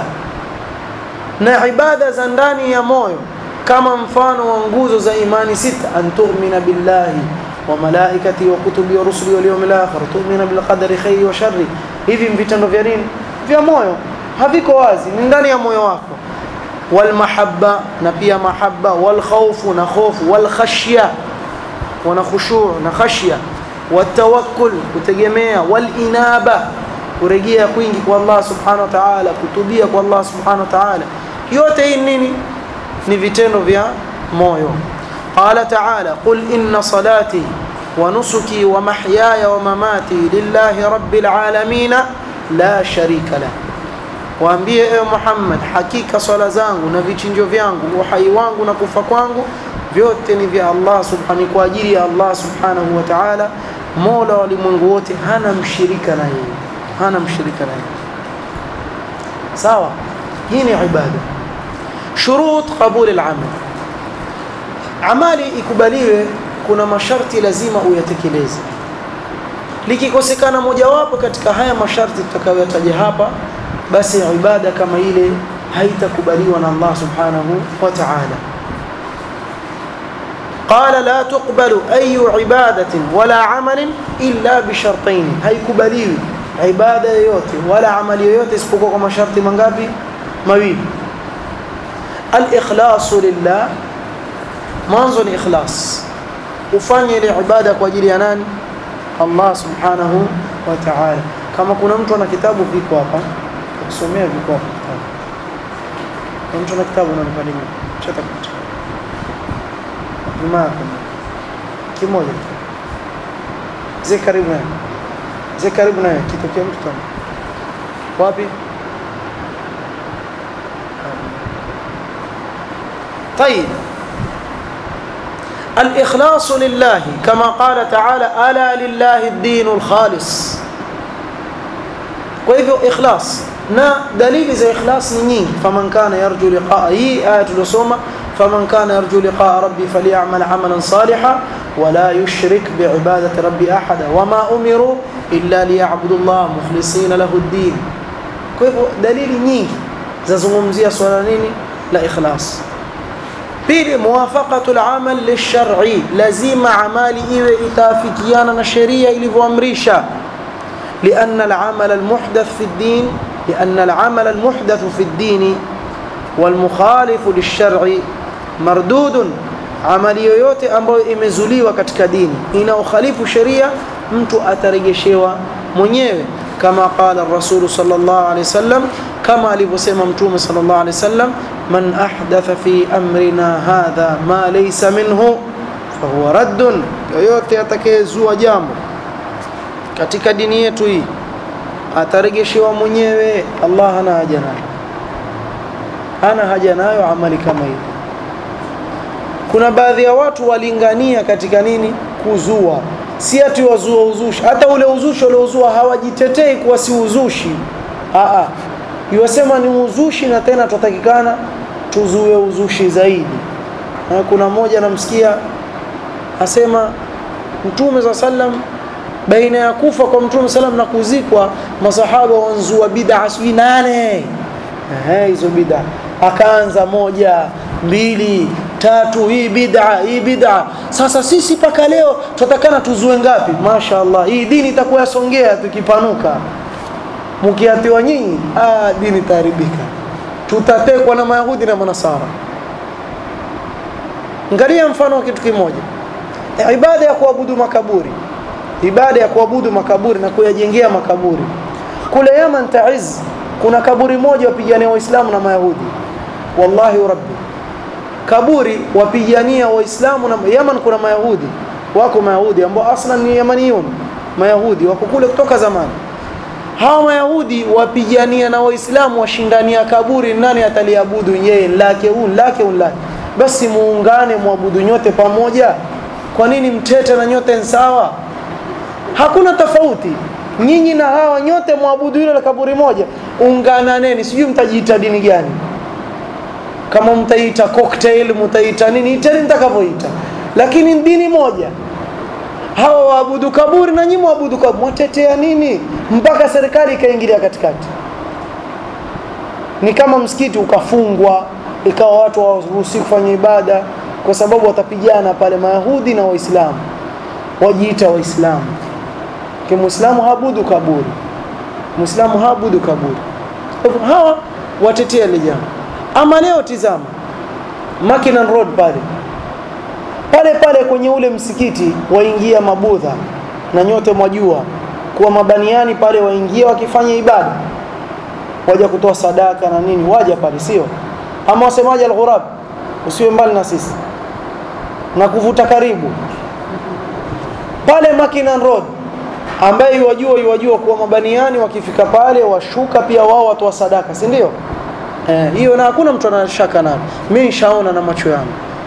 عبادة زنداني يا مويو كما مفان وانجوز زي إيمان ستة أن تؤمن بالله وملائكته وكتبه ورسله واليوم الآخر تؤمن بالقدر خير وشر hivi vitendo vya nini vya moyo haviko wazi ni ndani ya moyo wako والمحبة نبيا محبة والخوف نخوف والخشية ونخشوع نخشية والتوكل كتجميع والإنابة kurejea kwingi kwa Allah subhanahu wa ta'ala kutubia kwa Allah subhanahu wa ta'ala yote hii nini ni vitendo vya moyo qala ta'ala qul inna salati wa nusuki wa mahyaya wa mamati lillahi rabbil alamin la sharika lahu waambie ewe Muhammad hakika swala zangu na vichinjo vyangu uhai wangu na kufa kwangu vyote ni vya Allah subhanahu kwa ajili ya Allah subhanahu wa ta'ala mola wa ulimwengu wote hana mshirika na yeye hana mshirika na yeye sawa hii ni ibada shurut qabul al-amal amali ikubaliwe kuna masharti lazima uyatekeleze likikosekana mojawapo katika haya masharti tutakayotaja hapa basi ibada kama ile haitakubaliwa na Allah subhanahu wa ta'ala قال لا تقبل أي عبادة ولا عمل إلا بشرطين haikubaliwi ibada yoyote wala amali yoyote isipokuwa kwa masharti mangapi mawili al-ikhlas lillah mwanzo ni ikhlas ufanye ile ibada kwa ajili ya nani Allah subhanahu wa ta'ala. Kama kuna mtu ana kitabu viko hapa kusomea, viko hapa kitabu. Kuna mtu ana kitabu na mpalimu chata kucha nyuma yako kimoja tu zee karibu naye zee karibu naye kitokea mtu kama wapi طيب الإخلاص لله كما قال تعالى ألا لله الدين الخالص وإذا إخلاص na dalili za ikhlas ni nyingi faman kana yarju liqaa hii aya tuliosoma faman kana yarju liqaa rabbi falyamal amalan salihan wala yushrik biibadati rabbi ahada wama umiru illa liyabudu llah mukhlisina lahu ddin kwa hivyo dalili nyingi zazungumzia swala nini la ikhlas pili muwafaqatu lamal lilshari lazima amali iwe itaafikiana na sheria ilivyoamrisha لأن العمل المحدث في الدين لأن العمل المحدث في الدين والمخالف للشرع مردود amali yoyote ambayo imezuliwa katika dini inaokhalifu sheria mtu atarejeshewa mwenyewe kama qala rasulu sallallahu alaihi wasallam kama alivyosema mtume sallallahu alaihi wasallam man ahdatha fi amrina hadha ma laysa minhu fahuwa raddun yoyote atakayezua jambo katika dini yetu hii atarejeshewa mwenyewe Allah hana haja nayo hana haja nayo amali kama hiyo kuna baadhi ya watu walingania katika nini kuzua si ati wazua uzushi hata ule uzushi uliozua hawajitetei kuwa si uzushi Aa, iwasema ni uzushi na tena tutatakikana tuzue uzushi zaidi na kuna mmoja namsikia asema mtume za sallam baina ya kufa kwa mtume salam na kuzikwa masahaba wanzua bid'a sijui nane ehe hizo bid'a akaanza moja mbili tatu hii bid'a hii bid'a sasa sisi paka leo tutakana tuzue ngapi mashaallah hii dini itakuwa yasongea tukipanuka mkiatiwa nyinyi ah dini itaharibika tutatekwa na mayahudi na manasara angalia mfano wa kitu kimoja ibada ya kuabudu makaburi ibada ya kuabudu makaburi na kuyajengea makaburi kule Yaman Taiz kuna kaburi moja wapigania waislamu na mayahudi wallahi rabbi kaburi wapigania waislamu na Yaman kuna mayahudi wako mayahudi ambao aslan ni yamaniyun mayahudi wako kule kutoka zamani hawa mayahudi wapigania na waislamu washindania kaburi nani ataliabudu yeye lake un lake un lake basi muungane muabudu nyote pamoja kwa nini mtete na nyote sawa hakuna tofauti nyinyi na hawa nyote mwabudu hilo la kaburi moja ungananeni sijui mtajiita dini gani kama mtaita cocktail mtaita nini iteni mtakavyoita lakini dini moja hawa waabudu kaburi na nyinyi mwabudu kaburi mwatetea nini mpaka serikali ikaingilia katikati ni kama msikiti ukafungwa ikawa watu hawaruhusi kufanya ibada kwa sababu watapigana pale mayahudi na waislamu wajiita waislamu kimuislamu habudu kaburi muislamu habudu kaburi hawa watetea ile jambo ama leo tizama Mackinnon Road pale pale pale kwenye ule msikiti waingia mabudha na nyote mwajua kuwa mabaniani pale waingia wakifanya ibada waja kutoa sadaka na nini waja pale sio ama wasemaje al-ghurab usiwe mbali na sisi na kuvuta karibu pale Mackinnon Road ambaye iwajua iwajua kuwa mabaniani wakifika pale washuka pia wao watoa sadaka si ndio eh, hiyo na hakuna mtu anashaka nayo mimi nishaona na macho yangu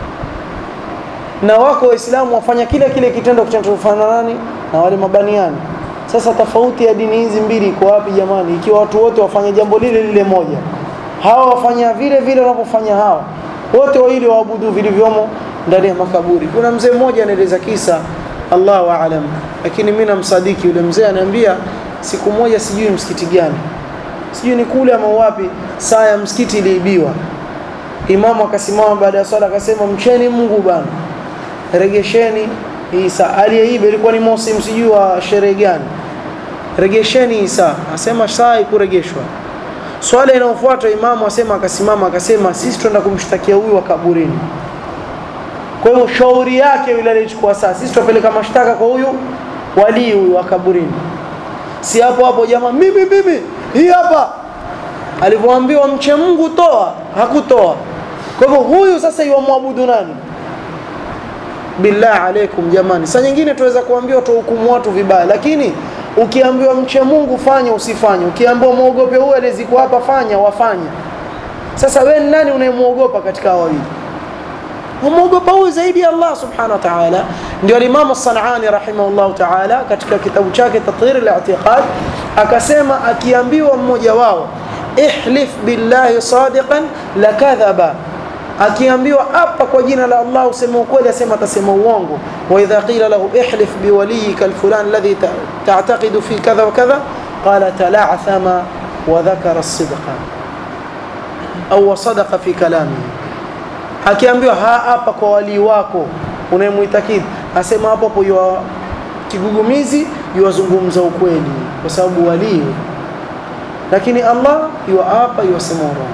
na wako waislamu wafanya kile kile kitendo kinachofanya nani na wale mabaniani sasa tofauti ya dini hizi mbili iko wapi jamani ikiwa watu wote wafanya jambo lile lile moja hawa wafanya vile vile wanavyofanya hawa wote wawili waabudu vilivyomo ndani ya makaburi kuna mzee mmoja anaeleza kisa Allahu aalam lakini mimi namsadiki yule mzee ananiambia siku moja sijui msikiti gani sijui ni kule ama wapi saa ya msikiti iliibiwa imamu akasimama baada ya swala akasema mcheni Mungu bana regesheni hii saa aliyeiba ilikuwa ni mosim sijui wa sherehe gani regesheni hii saa asema saa ikuregeshwa swala inayofuata imamu asema akasimama akasema sisi tunaenda kumshtakia huyu wa kaburini kwa hiyo shauri yake yule aliyechukua saa sisi tupeleka mashtaka kwa huyu walii huyu wa kaburini si hapo hapo jamaa mimi mimi hii hapa alivyoambiwa mche Mungu toa hakutoa kwa hivyo huyu sasa iwamwabudu nani billah alaikum jamani saa nyingine tuweza kuambiwa tuhukumu watu vibaya lakini ukiambiwa mche Mungu fanya usifanye ukiambiwa muogope huyu aliyezikwa hapa fanya wafanya sasa wewe ni nani unayemwogopa katika hao wawili umwogopa huyu zaidi ya Allah subhanahu wa ta'ala ndio Imam As-Sanani rahimahullah ta'ala katika kitabu chake Tathir al-I'tiqad akasema akiambiwa mmoja wao ihlif billahi sadiqan lakadhaba akiambiwa hapa kwa jina la Allah useme ukweli asema atasema uongo wa idha qila lahu ihlif biwaliyika alfulan alladhi ta'taqidu fi kadha wa kadha qala tala'thama wa dhakara as-sidqa au sadaqa fi kalamihi akiambiwa ha hapa kwa walii wako unayemuitakidi asema hapo hapo yua kigugumizi yuwazungumza ukweli kwa sababu walii lakini Allah yua hapa yuwasema urongo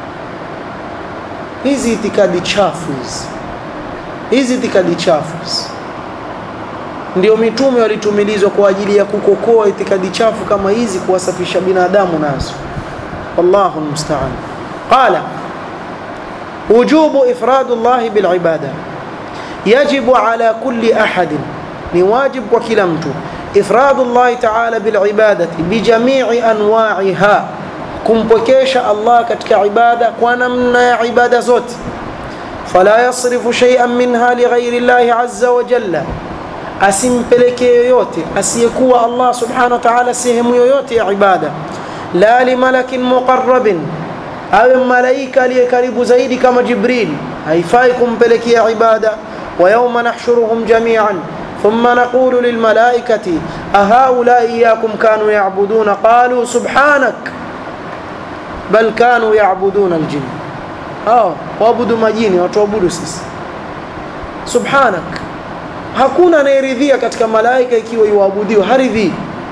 hizi itikadi chafu hizi hizi itikadi chafu ndio mitume walitumilizwa kwa ajili ya kukokoa itikadi chafu kama hizi kuwasafisha binadamu nazo wallahu almusta'an qala wujubu ifradu Allah bil ibada yajibu ala kulli ahadin ni wajib kwa kila mtu ifradu Allah ta'ala bil ibadati bi jami'i anwa'iha kumpwekesha Allah katika ibada kwa namna ya ibada zote fala yasrifu shay'an minha li ghairi Allah azza wa jalla asimpelekee yoyote asiyekuwa Allah subhanahu wa ta'ala sehemu yoyote ya ibada la li malakin muqarrabin awe malaika aliye karibu zaidi kama Jibril haifai kumpelekea ibada wa yawma nahshuruhum jami'an ثم نقول للملائكة أهؤلاء إياكم كانوا يعبدون قالوا سبحانك bal kanu yaabuduna aljin hao waabudu majini watuabudu sisi subhanak hakuna anayeridhia katika malaika ikiwa iwaabudiwa haridhii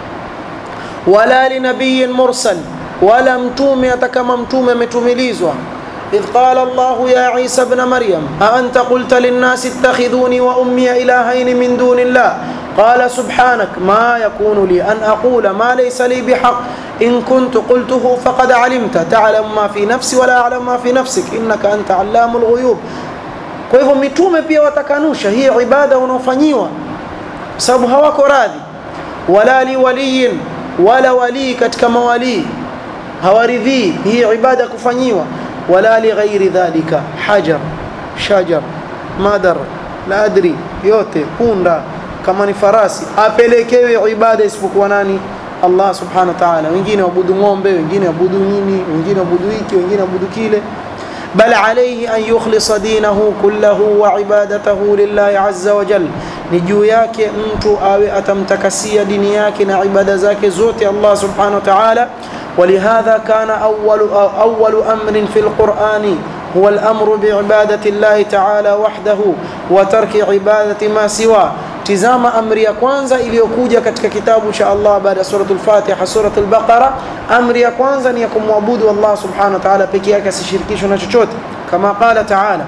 wala linabiyin mursal wala mtume hata kama mtume ametumilizwa إذ قال الله يا عيسى ابن مريم أأنت قلت للناس اتخذوني وأمي إلهين من دون الله قال سبحانك ما يكون لي أن أقول ما ليس لي بحق إن كنت قلته فقد علمت تعلم ما في نفسي ولا أعلم ما في نفسك إنك أنت علام الغيوب kwa hivyo mitume pia watakanusha hii ibada unaofanyiwa sababu hawako radhi wala liwaliyin wala walii katika mawalii hawaridhii hii ibada kufanyiwa wala lighairi dhalika hajar shajar madar la adri yote punda kama ni farasi apelekewe ibada isipokuwa nani Allah subhanahu wa ta'ala wengine wabudu ng'ombe wengine wabudu nini wengine wabudu hiki wengine wabudu kile بل عليه أن يخلص دينه كله وعبادته لله عز وجل نجو yake mtu awe atamtakasia dini yake na ibada zake zote Allah subhanahu wa ta'ala ولهذا كان أول أول أمر في القرآن هو الأمر بعبادة الله تعالى وحده وترك عبادة ما سواه tizama amri ya kwanza iliyokuja katika kitabu cha Allah baada ya suratul Fatiha suratul Baqara amri ya kwanza ni ya kumwabudu Allah subhanahu wa ta'ala pekee yake asishirikishwe na chochote kama qala ta'ala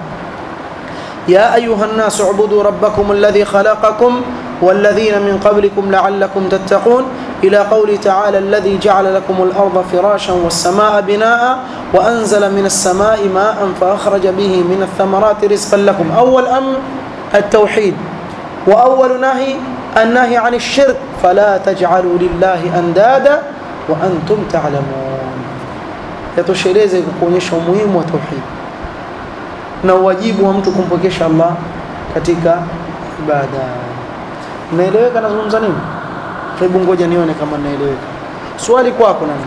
يا أيها الناس اعبدوا ربكم الذي خلقكم والذين من قبلكم لعلكم تتقون إلى قوله تعالى الذي جعل لكم الأرض فراشا والسماء بناء وأنزل من السماء ماء فأخرج به من الثمرات رزقا لكم أول أمر التوحيد وأول نهي النهي عن الشرك فلا تجعلوا لله أندادا وأنتم تعلمون yatosheleze kukuonyesha umuhimu wa tauhid na uwajibu wa mtu kumpokesha Allah katika ibada. Naeleweka nazungumza nini? Hebu ngoja nione kama naeleweka. Swali kwako nani?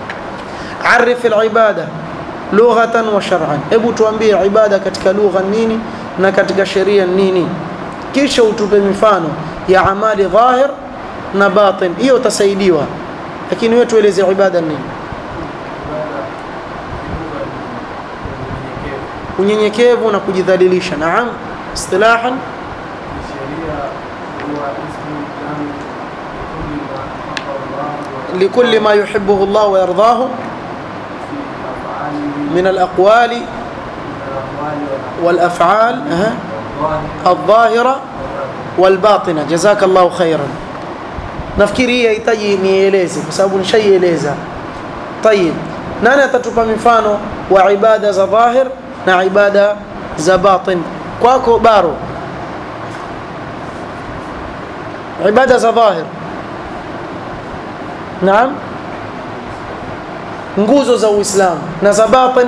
Arif al-ibada lughatan wa shar'an. Hebu tuambie ibada katika lugha nini na katika sheria nini? Kisha utupe mifano ya amali dhahir na batin. Hiyo utasaidiwa. Lakini wewe tueleze ibada nini? unyenyekevu na kujidhalilisha naam istilahan لكل ما يحبه الله ويرضاه من الأقوال والأفعال الظاهرة والباطنة جزاك الله خيرا nafikiri hii hahitaji nieleze kwa sababu nishaieleza tayib nani atatupa mifano wa ibada za dhahir na ibada za batin kwako baro ibada za dhahir naam nguzo za uislamu na za batin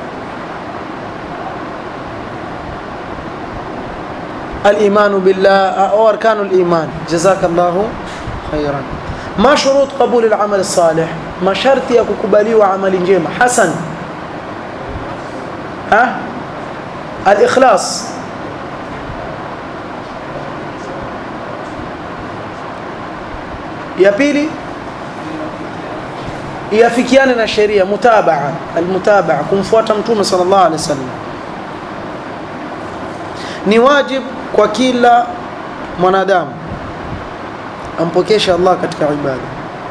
الإيمان بالله أو أركان الإيمان جزاك الله خيرا ما شروط قبول العمل الصالح ما شرط يككبلي وعمل جيمة حسن ها الإخلاص ya pili iafikiane na sheria mutabaa almutabaa kumfuata mtume sallallahu alaihi wasallam ni wajib kwa kila mwanadamu ampokeshe Allah katika ibada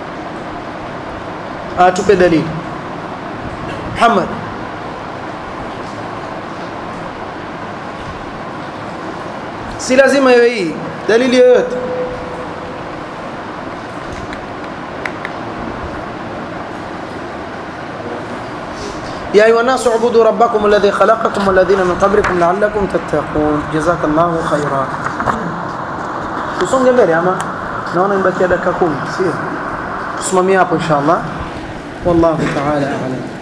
atupe dalili Muhammad si lazima iwe hii dalili yoyote يا أيها الناس اعبدوا ربكم الذي خلقكم والذين من قبلكم لعلكم تتقون جزاك الله خيرا tusonge mbele ama naona imebakia dakika 10 sio tusimamie hapo inshallah wallahu ta'ala a'lam